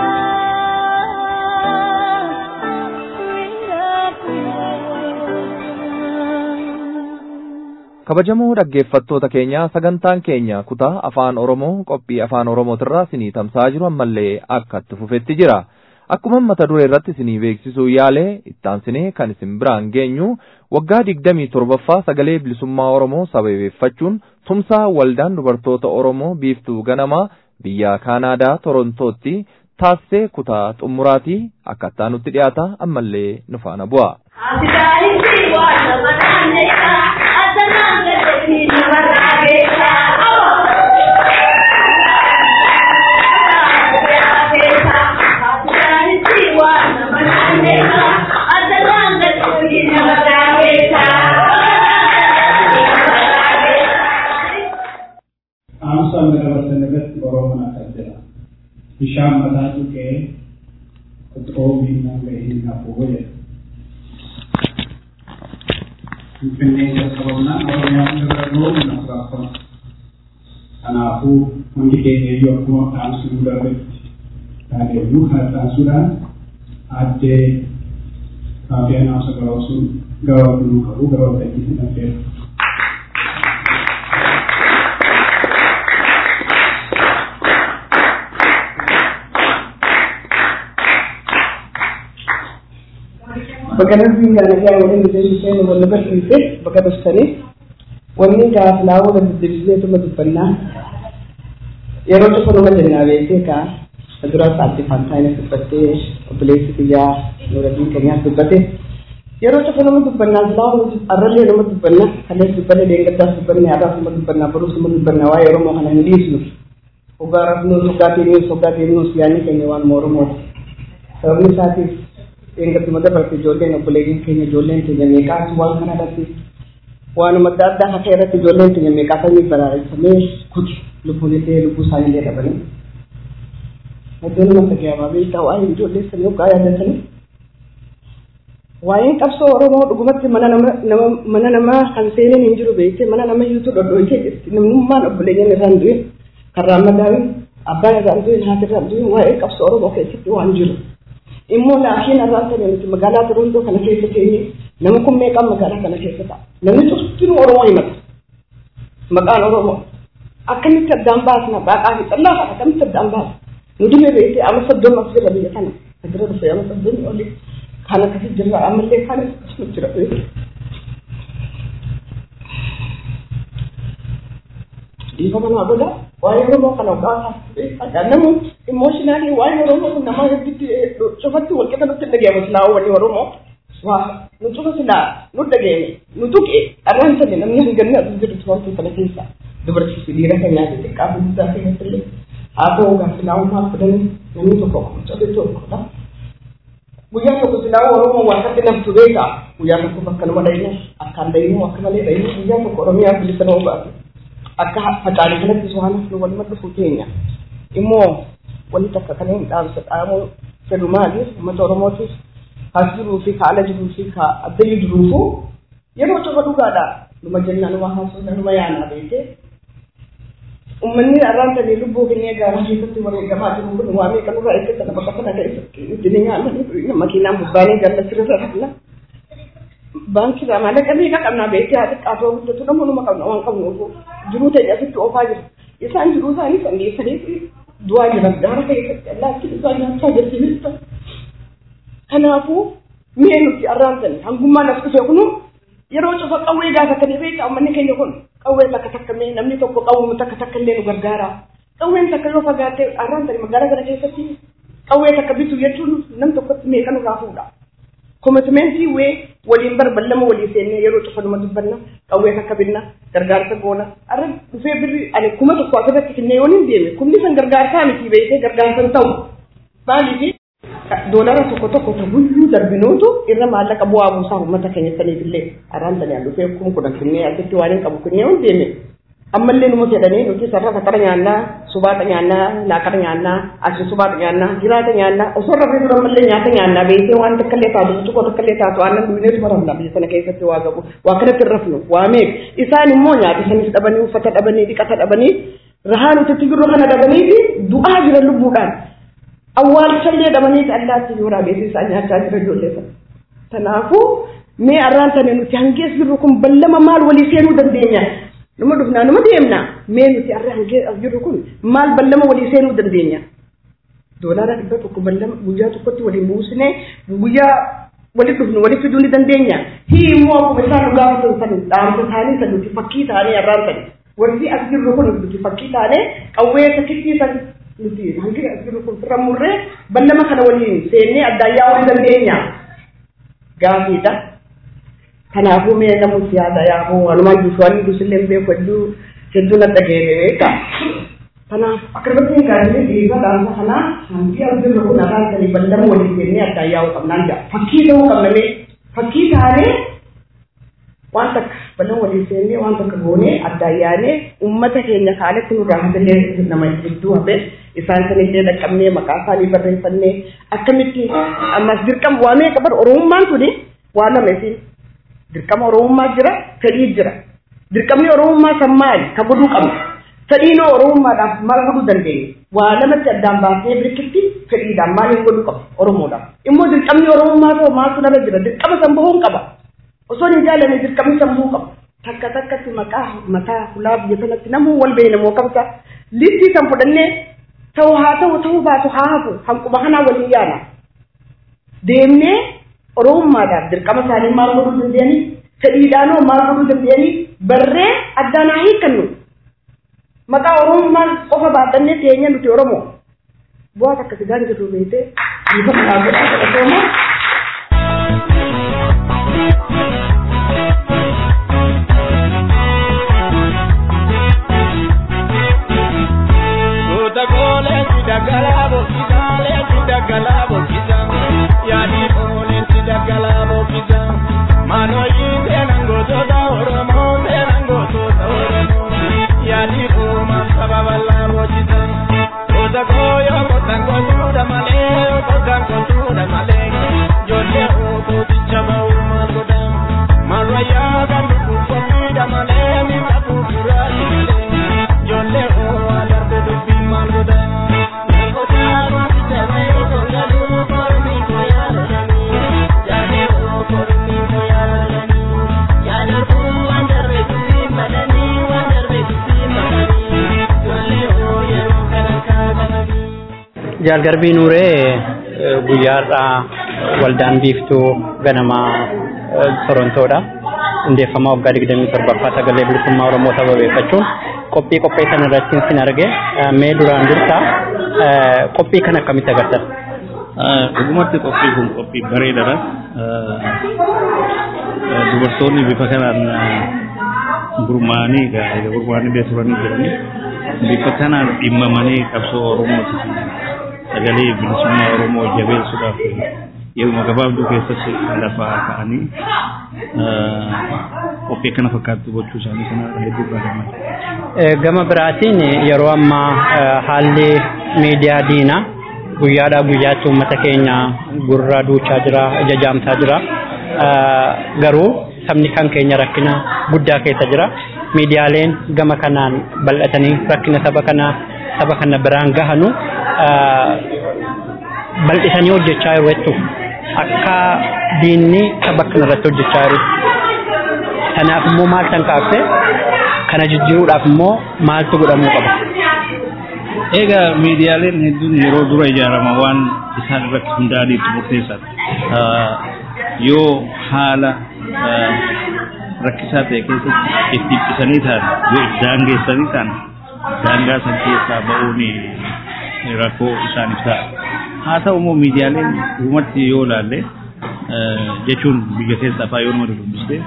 freedom. kabajamoo dhaggeeffattoota keenya sagantaan keenya kutaa afaan oromoo qophii afaan oromootirraa isinii tamsa'aa jiru ammallee akka itti fufetti jira akkuma mata duree irratti isinii beeksisuu yaalee ittaansinee kan isin biraan geenyu waggaa digdamii torbaffaa sagalee bilisummaa oromoo sababeeffachuun tumsaa waldaan dubartoota oromoo biiftuu ganamaa biyya kaanaadaa torontootti taasisee kutaa xumuraatii akkattaa nutti dhiyaata ammallee nu faana bu'a. Amsa dabarsan irratti Oromoon akka jira. Bishaan mataa tuqee qoxoo miidhaan ga'ee hin hafu jedha. Finfinnee jalqabamnaan Oromiyaan irra ga'uun naaf raafama. Kanaafuu hundi keenya iyyuu akkuma dhaamsuu darbetti taateeyyuu kana dhaamsuudhaan addee kaafiyaan haamsa gabaabsuun gabaabduu qabu gabaabdachii hin affeera. bakka darbii gaanagaa waliin miseensi isheen wal bashriite bakka daftanii wanni gaaflaa wala dubbisneetuma dubbannaa yeroo tokko nama jennaa beekee kaa dura isaatti faantaayinas dubbattee obboleessi biyyaa nuuradiin keenyaas dubbate yeroo tokko nama dubbannaa silaa arrallee nama dubbannaa kalees dubbanne leengaddaas dubbanne har'aas nama dubbannaa boruus nama dubbannaa waa'ee oromoo kana hin dhiisnu hoggaa rafnuus hoggaa deemnuus hoggaa deemnuus yaanni keenya waanuma oromooti sababni isaatiif leengadduma dabarte ijoolleen obboleeyyiin keenya ijoolleen keenya meeqaatu waan kana irratti waanuma adda addaa akka irratti ijoolleen keenya meeqaa sanyii baraareffamee kuti lubbuun illee lubbuu isaanii illee dhabanii iddoo nama dhaga'amaa beektaa waa'ee ijoollee sanii hoggaa yaadatanii waa'een qabsoo oromoo dhugumatti mana nama nama mana namaa kan seeneen hin jiru beekte mana nama hiitu dhodhooytee jirti namnummaan obboleeyyan irraan du'e karraan madaawin abbaan irraan du'e haati irraan du'e waa'ee qabsoo oromoo keessatti waan jiru immoo laafiin irraan ta'e nuti magaalaa Torontoo kana keessa teenye nama kun meeqaan magaalaa kana keessa ta'a namni cuftinuu oromoo himata maqaan oromoo akkamitti addaan baasna baaqaa fi xallaa kana akkamitti addaan baasna nu dhibee beekte amma soddoma as jira biyya kana bira dhufe amma soddomii oli kan akkasii jirra ammallee kan akkasuma jira dhiifama naa godha waa'ee oromoo kana gaafa namu imooshinaali waa'ee oromoo kun nama hedduutti cufatti walqixa nutti dhageema silaa wanni oromoo waa nu cufa silaa nu dhageeme nu tuqe arraan sani namni hanganni as jiru tuwaatii kana keessa dubartiisi dhiira keenyaa fi xiqqaa fi guddaa keenyatti illee haa ta'uu gaa silaa uumaa fudhanii namni tokko cobe tokkodha guyyaa tokko silaa oromoo waaqatti namtu beeka guyyaa tokko bakka nama dhayinu akkaan dhayinu akka malee dhayinu guyyaa tokko oromiyaa bilisa nama baatu akka facaalee kanatti waan nu waluma dhufu keenya immoo wanni takka kana hin dhaamsa dhaamuu fedhu maali uummata oromootiif as jiruu fi ka ala jiruu fi ka addayyuu jiruufu yeroo tokko dhugaadha numa jennaan waa haasofna numa yaanaa beekee ummanni arraan tanii lubbuu keenya gaarii keessatti wareegamaa jiru kun waa meeqa nurraa eeggatan bakka kana keessatti itti nyaananii makiinaan bubbaanee gallasirra rafna baankii maallaqa meeqa qabnaa beekee haa xiqqaatoo guddatu nama numa qabna waan qabnuufu jiruu ta'e asitti oofaa jira isaan jiruu isaanii sangeessanii du'aa jiran gaara keessatti allaattiin isaa nyaachaa jirtinista kanaafuu mi'ee nuti arraan tanii hangummaan as dhufe kunu yeroo cufa qawwee gaafa kan beeka ummanni keenya kun qawwee takka takka mee namni tokko qawwee takka takka illee nu gargaara qawween takka yoo fagaatte arraan tani magaalaa kana keessatti qawwee takka bitu jechuun nam tokkotti meeqa nurraa fuudha komitmentii wee waliin barballama walii seennee yeroo cufa numa dubbanna qawwee takka binna gargaarsa goona arra dhufee birri ani kuma tokko asirratti kennee yoon hin deeme kumni san gargaarsaa miti beekee gargaarsan ta'u maaliifi doolara tokko tokko ta guyyuu darbinuutu irra maallaqa bu'aa buusaa uummata keenya saniif illee arraan tani dhufee kuma kudhan kennee asitti waan hin qabu kennee yoon deeme ammallee numa fedhanii nuti sarara sakara nyaannaa subaata nyaannaa laaqara nyaannaa achi subaata nyaannaa jiraata nyaannaa osoo rafee dura ammallee nyaata nyaannaa beekee waan takkallee taatu tokko takkallee taatu aannan dhuyneetu baramna biyya sana keessatti waa gabu waa kanatti hin rafnu waa meeq isaan immoo nyaata isanis dhabanii uffata dhabanii dhiqata dhabanii rahaa nuti itti jirru kana dhabanii fi du'aa jiran lubbuudhaan awwaalchallee dhabanii allaatti yoo raabeessi isaan nyaachaa jira ijoollee sana kanaafuu mee arraan tane nuti hangees jirru kun ballama maal walii seenuu dandeenya numa dhufnaa numa deemna mee nuti arra hangee as jirru kun maal ballama walii seenuu dandeenya doolaara dhibba tokko ballama guyyaa tokkotti waliin buusnee guyyaa walitti dhufnu walitti fiduu ni dandeenya hii immoo akkuma isaan nu gaafatan san dhaamsa isaanii san nuti fakkii ta'anii arraan san warri as jirru kun nuti fakkii taanee qawwee takkittii san nuti hangi as jirru kun firra murree ballama kana waliin seennee addaayyaa walii dandeenya gaafiidha. kanaafuu mee namutti yaada yaafuu walumaan jiru waan dusillee beeku hedduu hedduu na dhageere beeka kanaaf akkasumatti gaazexee dhiibbaa dhaamsa kanaa hanqii as jirru kun afaan sanii ballama walii seennee addaan yaa'uu qabnaan jaa fakkii ta'uu qabna mee fakkii taanee waan takka ballama walii seennee waan takka goonee addaan yaanee uummata keenya kaalatti nurraa hafillee nama hedduu hafe isaan sanillee dhaqqabnee maqaa isaanii barreeffannee akkamitti ammas dirqama waa meeqa bar oromummaan tuni waa lama isiin dirqama oromummaa jira fedhii jira dirqamni oromummaa san maali ka godhuu qabna fedhiin oromummaadhaaf maal godhuu dandeenya waa lamatti addaan baasnee birkitti fedhiidhaan maal hin godhuu qaba oromoodhaaf immoo dirqamni oromummaa ta'u maaltu nama jira dirqama san bahuun qaba osoo hin jaalanne dirqamni san bahuu qaba takka takkatti maqaa mataa hulaa biyya sanatti namuu wal beeyna moo qabsa listii san fudhannee ta'u haa ta'u ta'uu baatu haa hafu hanquma kanaa waliin yaana deemnee oromummaadhaaf dirqama isaanii maal godhuu dandeenyanii fedhiidhaanoo maal godhuu dandeenyanii barree addaan haa hiikkannu maqaa oromummaan qofa baadhannee teenya nuti oromoo bu'aa takka sigaan jirru beekte bifa kanaa godhaa godhatoomaa Tuta kole sidagala bokisa, le sidagala bokisa. Yani kole sidagala bokisa. Mano yinde nango toda oromo, te nango toda oromo. Yani kuma sababala bokisa. Tuta koyo kotan kotuda male, kotan kotuda male. Jole oto tichama uma koda. Maraya gandu kupida male, mi kapu kurali male. Jole o adarbe dubbi malgoda. Jaalgarbii Nuuree guyyaadhaa waldaan biiftuu ganamaa Torontoodha. Hundeeffamaa waggaa digdamii torbaffaa sagalee bilisummaa Oromoo sababeeffachuun qophii qopheessan irratti sin arge mee duraan dursaa qophii kan akkamitti agartan? Dhugumatti qophii kun qophii bareedaadha. Dubartoonni bifa kanaan gurmaa'anii egaa gurmaa'anii bee turanii jiranii bifa kanaan dhimmamanii qabsoo Oromooti sagalee bilisummaa Oromoo jabeessuudhaaf yeruma gabaabduu keessatti lafaa ka'anii qophii akkana fakkaattu gochuu isaanii kana hedduu gaafannaa. Gama biraatiin yeroo ammaa haalli miidiyaa diinaa guyyaadhaa guyyaatti uummata keenya gurra duuchaa jira, jajaamsaa jira. Garuu sabni kan keenya rakkina guddaa keessa jira. Miidiyaaleen gama kanaan bal'atanii rakkina saba kanaa saba kana biraan gahanu bal'isanii hojjechaa jiru jechuudha. Akka diinni saba kana irratti hojjechaa jiru. Kanaaf immoo maal kan kaafte kana jijjiiruudhaaf immoo maaltu godhamuu qaba? Egaa miidiyaaleen hedduun yeroo dura ijaarama waan isaan irratti hundaa'aniitu murteessaadha. Yoo haala rakkisaa ta'e keessatti itti dhiphisanii ta'an yoo itti daangeessanii ta'an daangaa san keessaa ba'uun rakkoo isaaniif ta'a. Haa ta'u immoo miidiyaaleen dhugumatti yoo ilaalle jechuun biyya keessaa fa'aa yoo nama dubbiste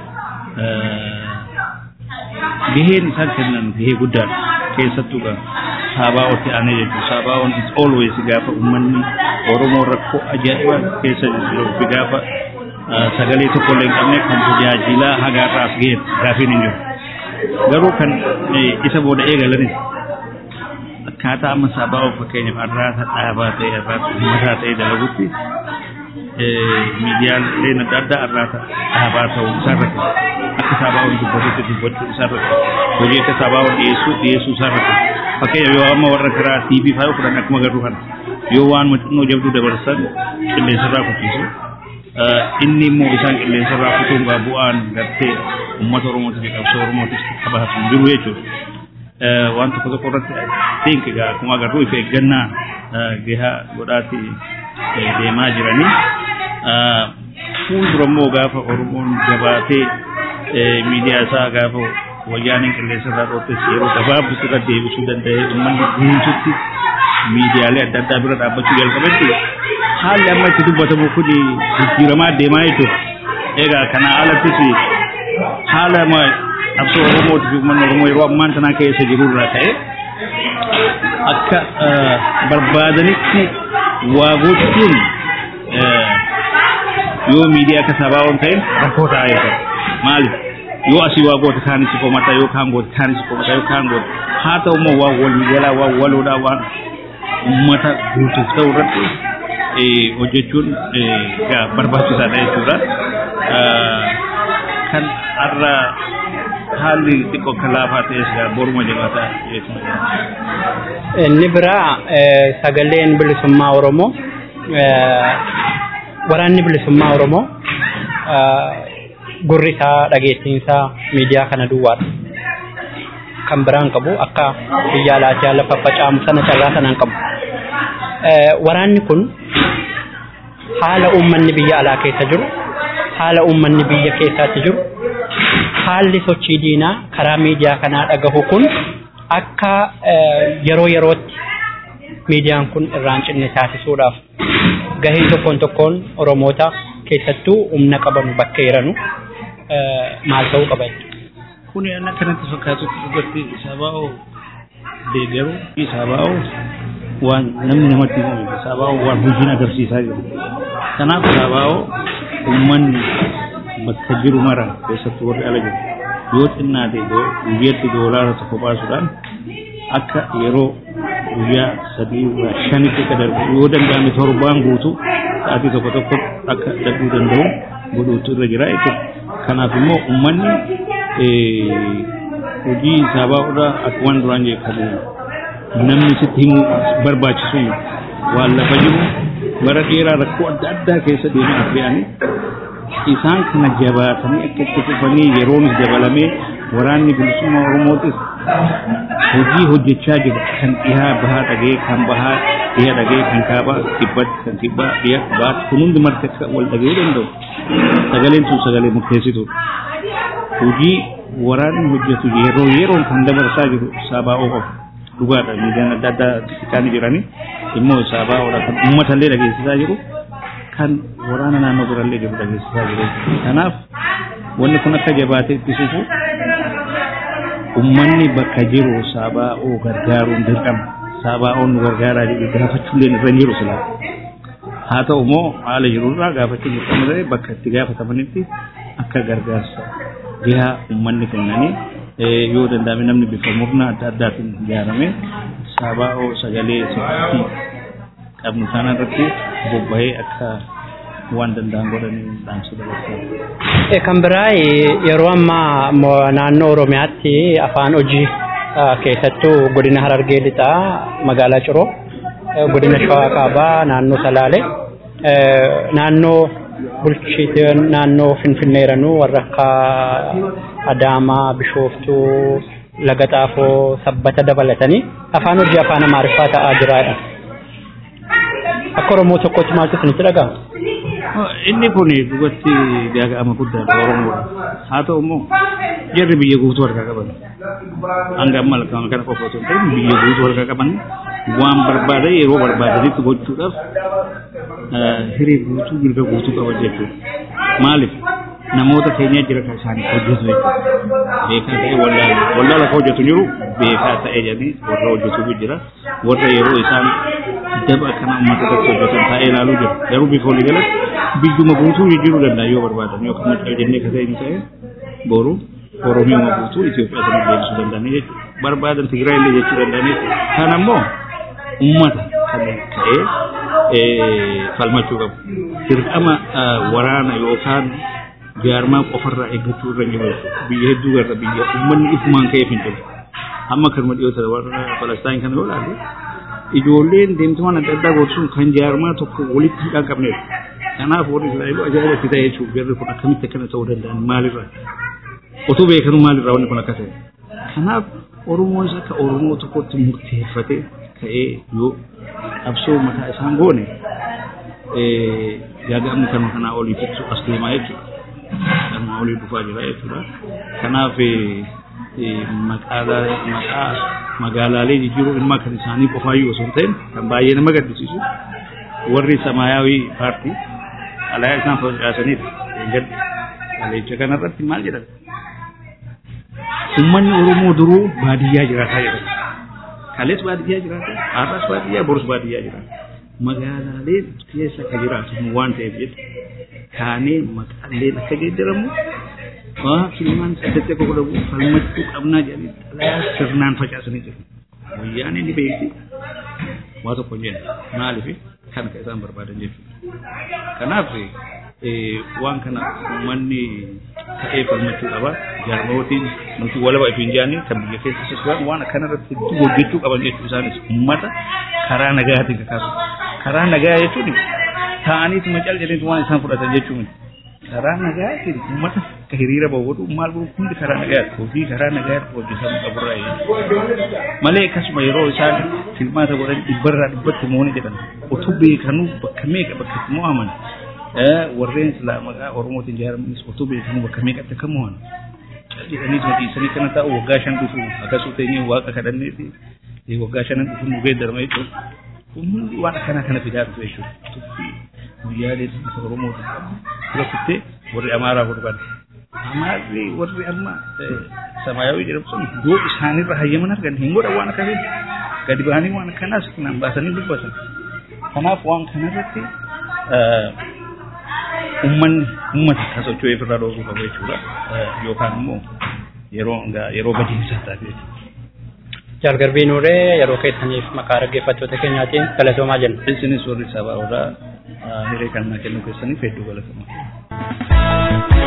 gaheen isaan kennan gahee guddaadha keessattuu saabaa'otti aanee jechuudha saabaa'oon is always gaafa uummanni oromoo rakkoo ajaa'iba keessa jiru fi gaafa sagalee tokko illee hin qabne kan tajaajilaa hagaarraaf ga'e gaafiin hin jiru garuu kan isa booda eegalanis akkaataa amma saabaa'oo fakkeenyaaf arraata dhaabaa ta'e arraata uummataa ta'e dalagutti miidiyaaleen adda addaa arraata dhaabaa ta'uu isaarratti akka saabaa'oon dubbatutti dubbachuu isaarratti hojii akka saabaa'oon dhiyeessuu dhiyeessuu isaarratti fakkeenya yoo amma warra karaa TV fa'aa fudhan akkuma garuu kana yoo waan xinnoo jabduu dabarsan qilleensarraa kutiisu inni immoo isaan qilleensarraa kutuun gaa bu'aan gartee uummata oromootiif qabsoo oromootiif qabaatu jiru jechuudha. Waan tokko tokko irratti think egaa akkuma agarru if eeggannaa gahaa godhaati deemaa jiranii. Fuuldura immoo gaafa oromoon jabaatee miidiyaa isaa gaafa wayyaaniin qilleensarraa dhooftes yeroo gabaabduutti irra deebisuu danda'ee uummanni guututti miidiyaalee adda addaa bira dhaabbachuu jalqabetti haalli amma itti dubbatamu kun jijjiiramaa deemaa jechuudha. Egaa kana alattis haala qabsoo Oromootii fi uummanni Oromoo yeroo ammaan tanaa keessa jiru irraa ka'e akka barbaadanitti waa gochuun yoo miidiyaa akka sabaa ta'in rakkoo ta'a jechuudha. Maaliif? yoo asii waa goota kaan itti komata yoo kaan goota kaan itti komata yoo kaan goota haa ta'u immoo waan wal miidiyaalaa waan waloodhaa waan uummata guutuuf ta'u irratti hojjechuun barbaachisaadha jechuudha. Kan har'a haalli xiqqoo akka laafaa ta'es boruma jabaataa jechuudha. Inni biraa sagaleen bilisummaa Oromoo waraanni bilisummaa Oromoo gurri isaa dhageettiinsaa miidiyaa kana duwwaadha. Kan biraan qabu akka biyya alaatii haala faffacaamu sana carraa sanaan qabu. Waraanni kun haala uummanni biyya alaa keessa jiru, haala uummanni biyya keessaatti jiru, haalli sochii diinaa karaa miidiyaa kanaa dhagahu kun akka yeroo yerootti miidiyaan kun irraan cinne taasisuudhaaf gahee tokkoon tokkoon Oromoota keessattuu humna qabanu bakka jiranu maal ta'uu qaba Kun akka kanatti fakkaatutti dhugatti sabaa'oo deeggaruu fi sabaa'oo waan namni namatti himu sabaa'oo waan hojiin agarsiisaa jiru. Kanaaf sabaa'oo uummanni bakka jiru mara keessattuu warri ala jiru yoo xinnaate guyyaatti doolaara tokko baasuudhaan akka yeroo guyyaa sadii shanitti akka darbu yoo danda'ame torbaan guutuu sa'aatii tokko tokko akka darbuu danda'u godhuutu irra jira jechuudha. Kanaaf immoo uummanni hojii sabaa'uudhaa akka waan duraan jeeqamu namni sitti himu barbaachisu waan lafa jiru bara dheeraa rakkoo adda addaa keessa deemaa affe'anii isaan kana jabaatanii akka itti fufanii yeroonis dabalamee waraanni bilisummaa Oromootis hojii hojjechaa jiru kan dhihaa bahaa dhagee kan bahaa dhiha dhagee kan kaabaa kibbatti kan kibbaa dhiha baatti kun hundi marti akka wal dhagee danda'u sagaleen sun sagalee murteessituudha. Hojii waraanni hojjetu yeroo yeroon kan dabarsaa jiru sabaa'oo qofa dhugaadha miidiyaan adda addaa xiqqaanii jiranii immoo sabaa'oodha kan uummatallee dhageessisaa jiru kan waraana naannoo birallee jiru dhageessisaa jiru. Kanaaf wanni kun akka jabaatee itti fufu ummanni bakka jiru sabaa'oo gargaaruun dirqama sabaa'oon nu gargaaraa jedhu gaafachuulleen irra jiru sila haa ta'u immoo haala jirurraa gaafachuun dirqama ta'e bakka itti gaafatamanitti akka gargaarsa jihaa ummanni kennanii yoo danda'ame namni bifa murna adda addaatiin ijaarame sabaa'oo sagalee sirriitti qabnu sana irratti bobba'ee akka waan danda'an godhanii dhaamsa dabarsaa. Kan biraa yeroo ammaa naannoo Oromiyaatti afaan hojii keessattuu godina Harargee lixaa magaalaa Ciroo godina Shawaa Kaabaa naannoo Salaalee naannoo bulchiiteen naannoo Finfinneeranuu warra akka Adaamaa Bishooftuu Laga Xaafoo Sabbata dabalatanii afaan hojii afaan Amaariffaa ta'aa jiraadha. Akka Oromoo tokkotti maaltu isinitti dhaga'ama? inni kun dhugatti gaaga'ama guddaadha oromoodha haa ta'u immoo jarri biyya guutuu harkaa qaban hanga amma lakkaa'ama kana qofa osoo hin ta'in biyya guutuu harkaa qaban waan barbaadan yeroo barbaadanitti gochuudhaaf hiree guutuu mirga guutuu qaban jechuudha maaliif namoota keenya jira kan isaanii hojjetu jechuudha beekaa ta'e wallaala wallaala kan hojjetu jiru beekaa ta'e jedhanii warra hojjetu jira warra yeroo isaan daba kana uummata tokko hojjetan taa'ee ilaaluu jira garuu bifa walii galatti biyyuma guutuu jijjiiruu danda'a yoo barbaadan yoo kan macaa jennee kasee hin ta'e boru oromiyuma guutuu Itoophiyaa sana deebisuu danda'anii jechuudha barbaadan Tigraay illee jechuu danda'anii kan ammoo uummata kan ka'ee falmachuu qabu dirqama waraana yookaan jaarmaa qofarraa eeggachuu irra jiru biyya hedduu garra biyya uummanni ifumaan ka'eef hin jiru amma kanuma dhiyoota warra Falastaan kana yoo ilaalle ijoolleen deemtumaan adda addaa gorsuun kan jaarmaa tokko walitti hidhaan qabneedha. Kanaaf warri Israa'eluu ajaa'iba itti ta'e jechuudha. Jarri kun akkamitti akkana ta'uu danda'an maalirraa? Otoo beekanuu maalirraa wanni kun akka ta'e? Kanaaf Oromoonis akka Oromoo tokkotti murteeffatee ka'ee yoo qabsoo mataa isaan goone gaaga'amni kanuma kanaa olii fixu as deemaa jechuudha. Kanuma olii dhufaa jira jechuudha. Kanaaf maqaalaa maqaa magaalaalee jijjiiruu dhimma kan isaanii qofaayyuu osoo hin ta'in kan baay'ee nama gaddisiisu warri samaayyaawii paartii alayaa isaan facaasanidha. Gaddi aleecha kanarratti maal jedhama? Uummanni Oromoo duruu baadiyyaa jiraataa jedhama. Kalees baadiyyaa jiraata, har'as baadiyyaa, borus baadiyyaa jiraata. Magaalaalee keessa kan jiraatu waan ta'eef jecha kaanee maqaaleen akka geeddaramu waa filmaan saddeetti akka godhamu falmachuu qabnaa jedhanii xalayaa sirnaan facaasanii jiru. Guyyaan inni beekti waa tokko hin jenne maaliif kan akka isaan barbaadan jechuudha. Kanaaf waan kana uummanni ta'ee falmachuu qaba. Jaarmootiin nuti walaba ifi hin jaanne kan biyya keessa sosocho'an waan akkanarratti hedduu hojjechuu qaban jechuu isaanis uummata karaa nagaatiin kakaasu. Karaa nagaa jechuun taa'aniituma cal jedhaniitu waan isaan fudhatan jechuun karaa nagaatiin uummata akka hiriira bahu maal godhu hundi karaa nagaatti hojii karaa nagaatti hojjetamuu qaburraa malee akkasuma yeroo isaan filmaata godhan dhibbarraa dhibbatti mooni jedhan utuu beekanuu bakka meeqa bakka itti mo'aman warreen silaa maqaa oromootiin ijaaramanis utuu beekanuu bakka meeqatti akka mo'an jedhanii madiisanii kana taa'u waggaa shan dhufu akkasuma teenyee waaqa kadhanneeti waggaa shanan dhufu nu geeddarama jechuudha. Kun hundi waan akkanaa kana fidaa dhufe jechuudha. Tuffi guyyaalee bifa Oromooti. Dura kuttee warri Amaaraa godhan. Amaarri warri amma Samaayawii jedhamu sun yoo isaanirra hayyaman argan hin godhan waan akkasii. Gadi bahanii waan akkanaas naan baasanii dubbatan. Kanaaf waan kanarratti ummanni ummata akka socho'ee ofirraa dhoorkuu qabu jechuudha. Yookaan immoo yeroo yeroo badiinsaa taate jechuudha. Jalgarbii Nuuree yeroo keessaniif maqaa dhaggeeffattoota keenyaatiin galatoomaa jenna. Isinis warri sabaa irraa hiree kan kennuu keessaniif hedduu galatoomaa.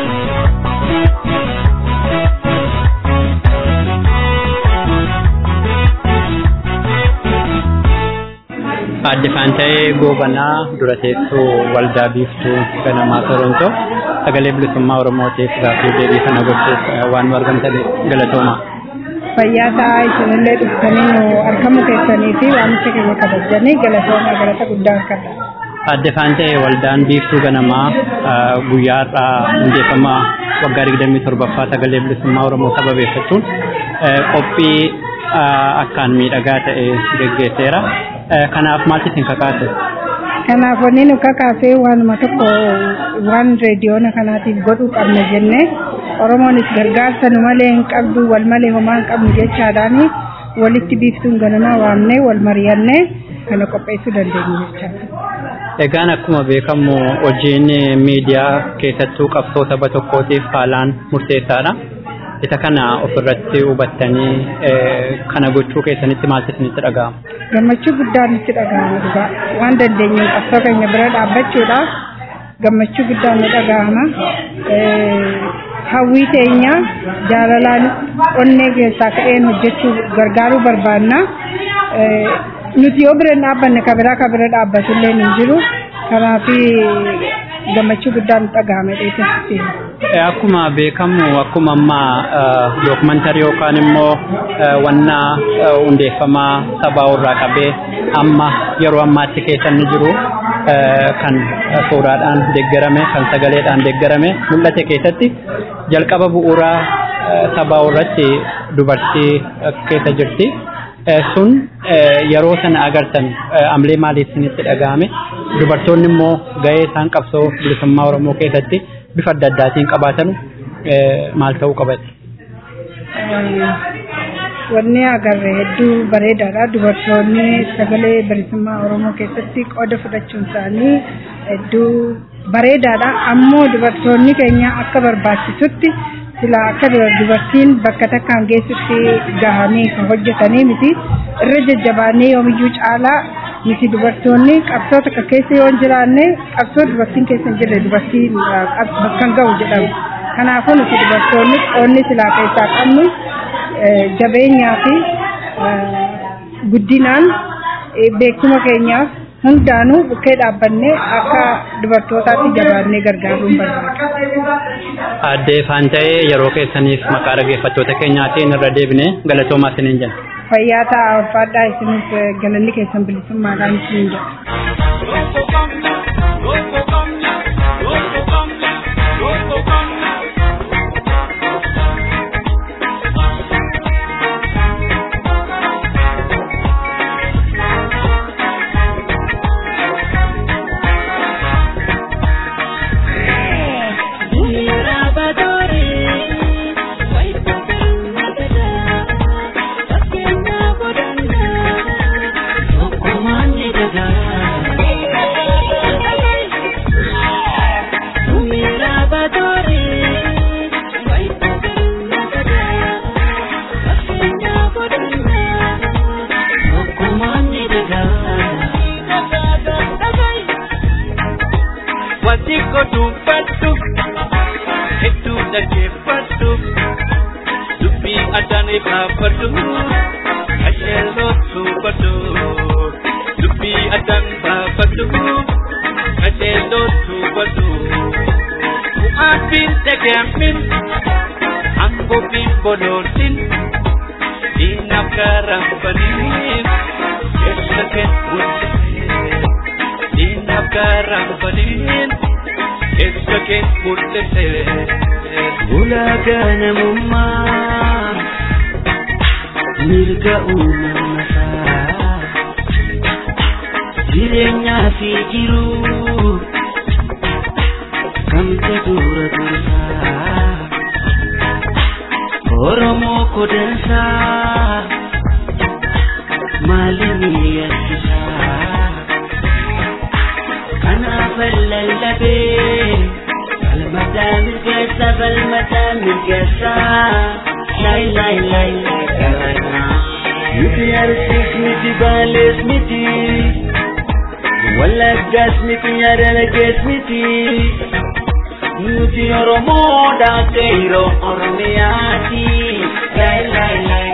Aadde Faanta'ee Goobanaa dura teessoo waldaa biiftuu ganamaa Torontoo sagalee bilisummaa Oromootiif gaaffii deebii kana gochuuf waan nu argamtaniif galatoomaa. fayyaa ta'aa isinillee dhuftanii nu argamu keessanii fi waamicha keenya kabajanii galatoomaa galata guddaa akkadha. Aadde Faanta'ee waldaan biiftuu ganamaa guyyaa har'aa hundeeffama waggaa digdamii torbaffaa sagalee bilisummaa Oromoo sababeeffachuun qophii akkaan miidhagaa ta'e geggeesseera. Kanaaf maaltu isin kakaase? Kanaaf wanni nu kakaasee waanuma tokko waan reediyoona kanaatiif godhuu qabna jennee Oromoonis gargaarsa nu malee hin qabdu wal malee homaa hin qabnu jechaadhaan walitti biiftuun ganamaa waamnee wal mari'annee kana qopheessuu dandeenya jechaadha. Egaan akkuma beekamu hojiin miidiyaa keessattuu qabsoo saba tokkootiif haalaan murteessaadha. Isa kana ofirratti hubattanii kana gochuu keessanitti maaltu isinitti dhaga'ama? Gammachuu guddaan nutti dhaga'ama dhugaa waan dandeenyu qabsoo keenya bira dhaabbachuudha. Gammachuu guddaan nu dhaga'ama. Hawwii teenya jaalalaan onnee keessaa ka'een hojjechuu gargaaruu barbaanna. Nuti yoo bira hin dhaabbanne ka biraa ka bira dhaabbatullee hin jiru. Kanaaf gammachuu guddaan nu dhaga'ame dheessatti. Akkuma beekamu akkuma amma dookumantarii yookaan immoo wanna hundeeffamaa sabaa irraa qabee amma yeroo ammaatti keessa inni jiru kan suuraadhaan deeggarame kan sagaleedhaan deeggarame mul'ate keessatti jalqaba bu'uuraa sabaa irratti dubartii keessa jirti. Sun yeroo sana agartan amlee maaliif isinitti dhaga'ame dubartoonni immoo gahee isaan qabsoo bilisummaa Oromoo keessatti bifa adda addaatiin qabaatan maal ta'uu qabate? Wanni agarre hedduu bareedaadha. Dubartoonni sagalee bilisummaa Oromoo keessatti qooda fudhachuun isaanii hedduu bareedaadha. Ammoo dubartoonni keenya akka barbaachisutti sila akka dubartiin bakka takkaan geessutti gahanii kan hojjetanii miti. Irra jajjabaannee yoomiyyuu caalaa miti dubartoonni qabsoo takka keessa yoo hin jiraanne qabsoo dubartiin keessa hin jirre dubartiin kan gahu jedhamu. Kanaafuu nuti dubartoonni qoonni silaa keessaa qabnu jabeenyaa fi guddinaan beekuma keenyaaf hundaanuu bukkee dhaabbannee akka dubartootaatti jabaannee gargaaruun barbaada. Aadde Faanta'ee yeroo keessaniif maqaa dhaggeeffattoota keenyaatiin irra deebine galatoomaa isiniin jenna. Fayyaa ta'aa ulfaadhaa isinis galanni keessan bilisummaadhaan isiniin jedha. ulaagaa namummaa mirga uumamasaa jireenyaa fi jiruu kamta dura dursaa oromoo kodansaa maalinii yakkisaa kanaafan lallabee falmataa mirgeessa falmataa mirgeessaa lay lay lay lay galanaa nuti arsiis miti baalees miti wallaggaas miti yaadalagees miti nuti oromoodha qeyroo oromiyaati lay lay lay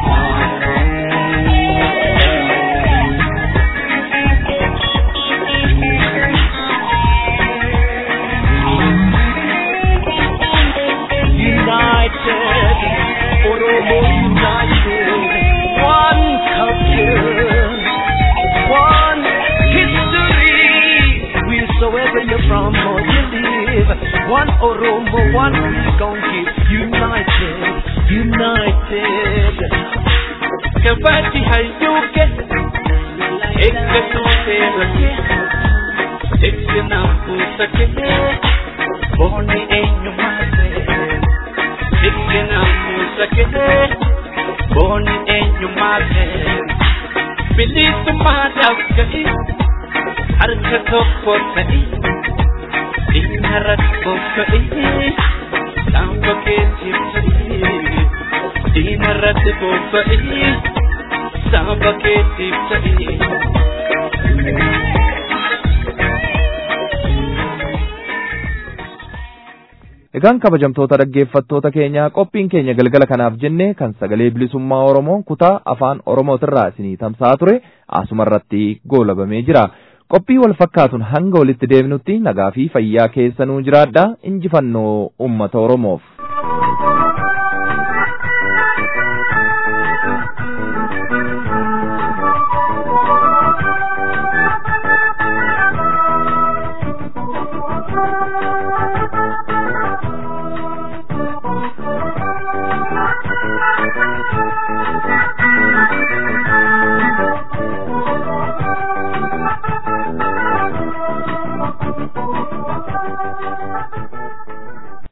united, Oromo united, one culture, one history. Wheresoever you're from or you live, one Oromo, one we gon' keep united, united. Kabati hayuke, ekka tuute rake, ekka na pusake, boni eenyummaate. Dikkina musakete Boni eenyummaate Bilisummaadhaaf ga'i Harka tokko ta'i Dhimma rakkoo ka'i Saanfa keetiif ta'i Diina irratti bobba'ii Saanfa keetiif ta'i Egaan kabajamtoota dhaggeeffattoota keenyaa qophiin keenya galgala kanaaf jenne kan sagalee bilisummaa Oromoo kutaa afaan Oromootirraa isinii tamsa'aa ture asumarratti goolabamee jira. Qophii wal fakkaatuun hanga walitti deebinutti nagaa fi fayyaa keessanuu jiraadhaa injifannoo uummata Oromoof.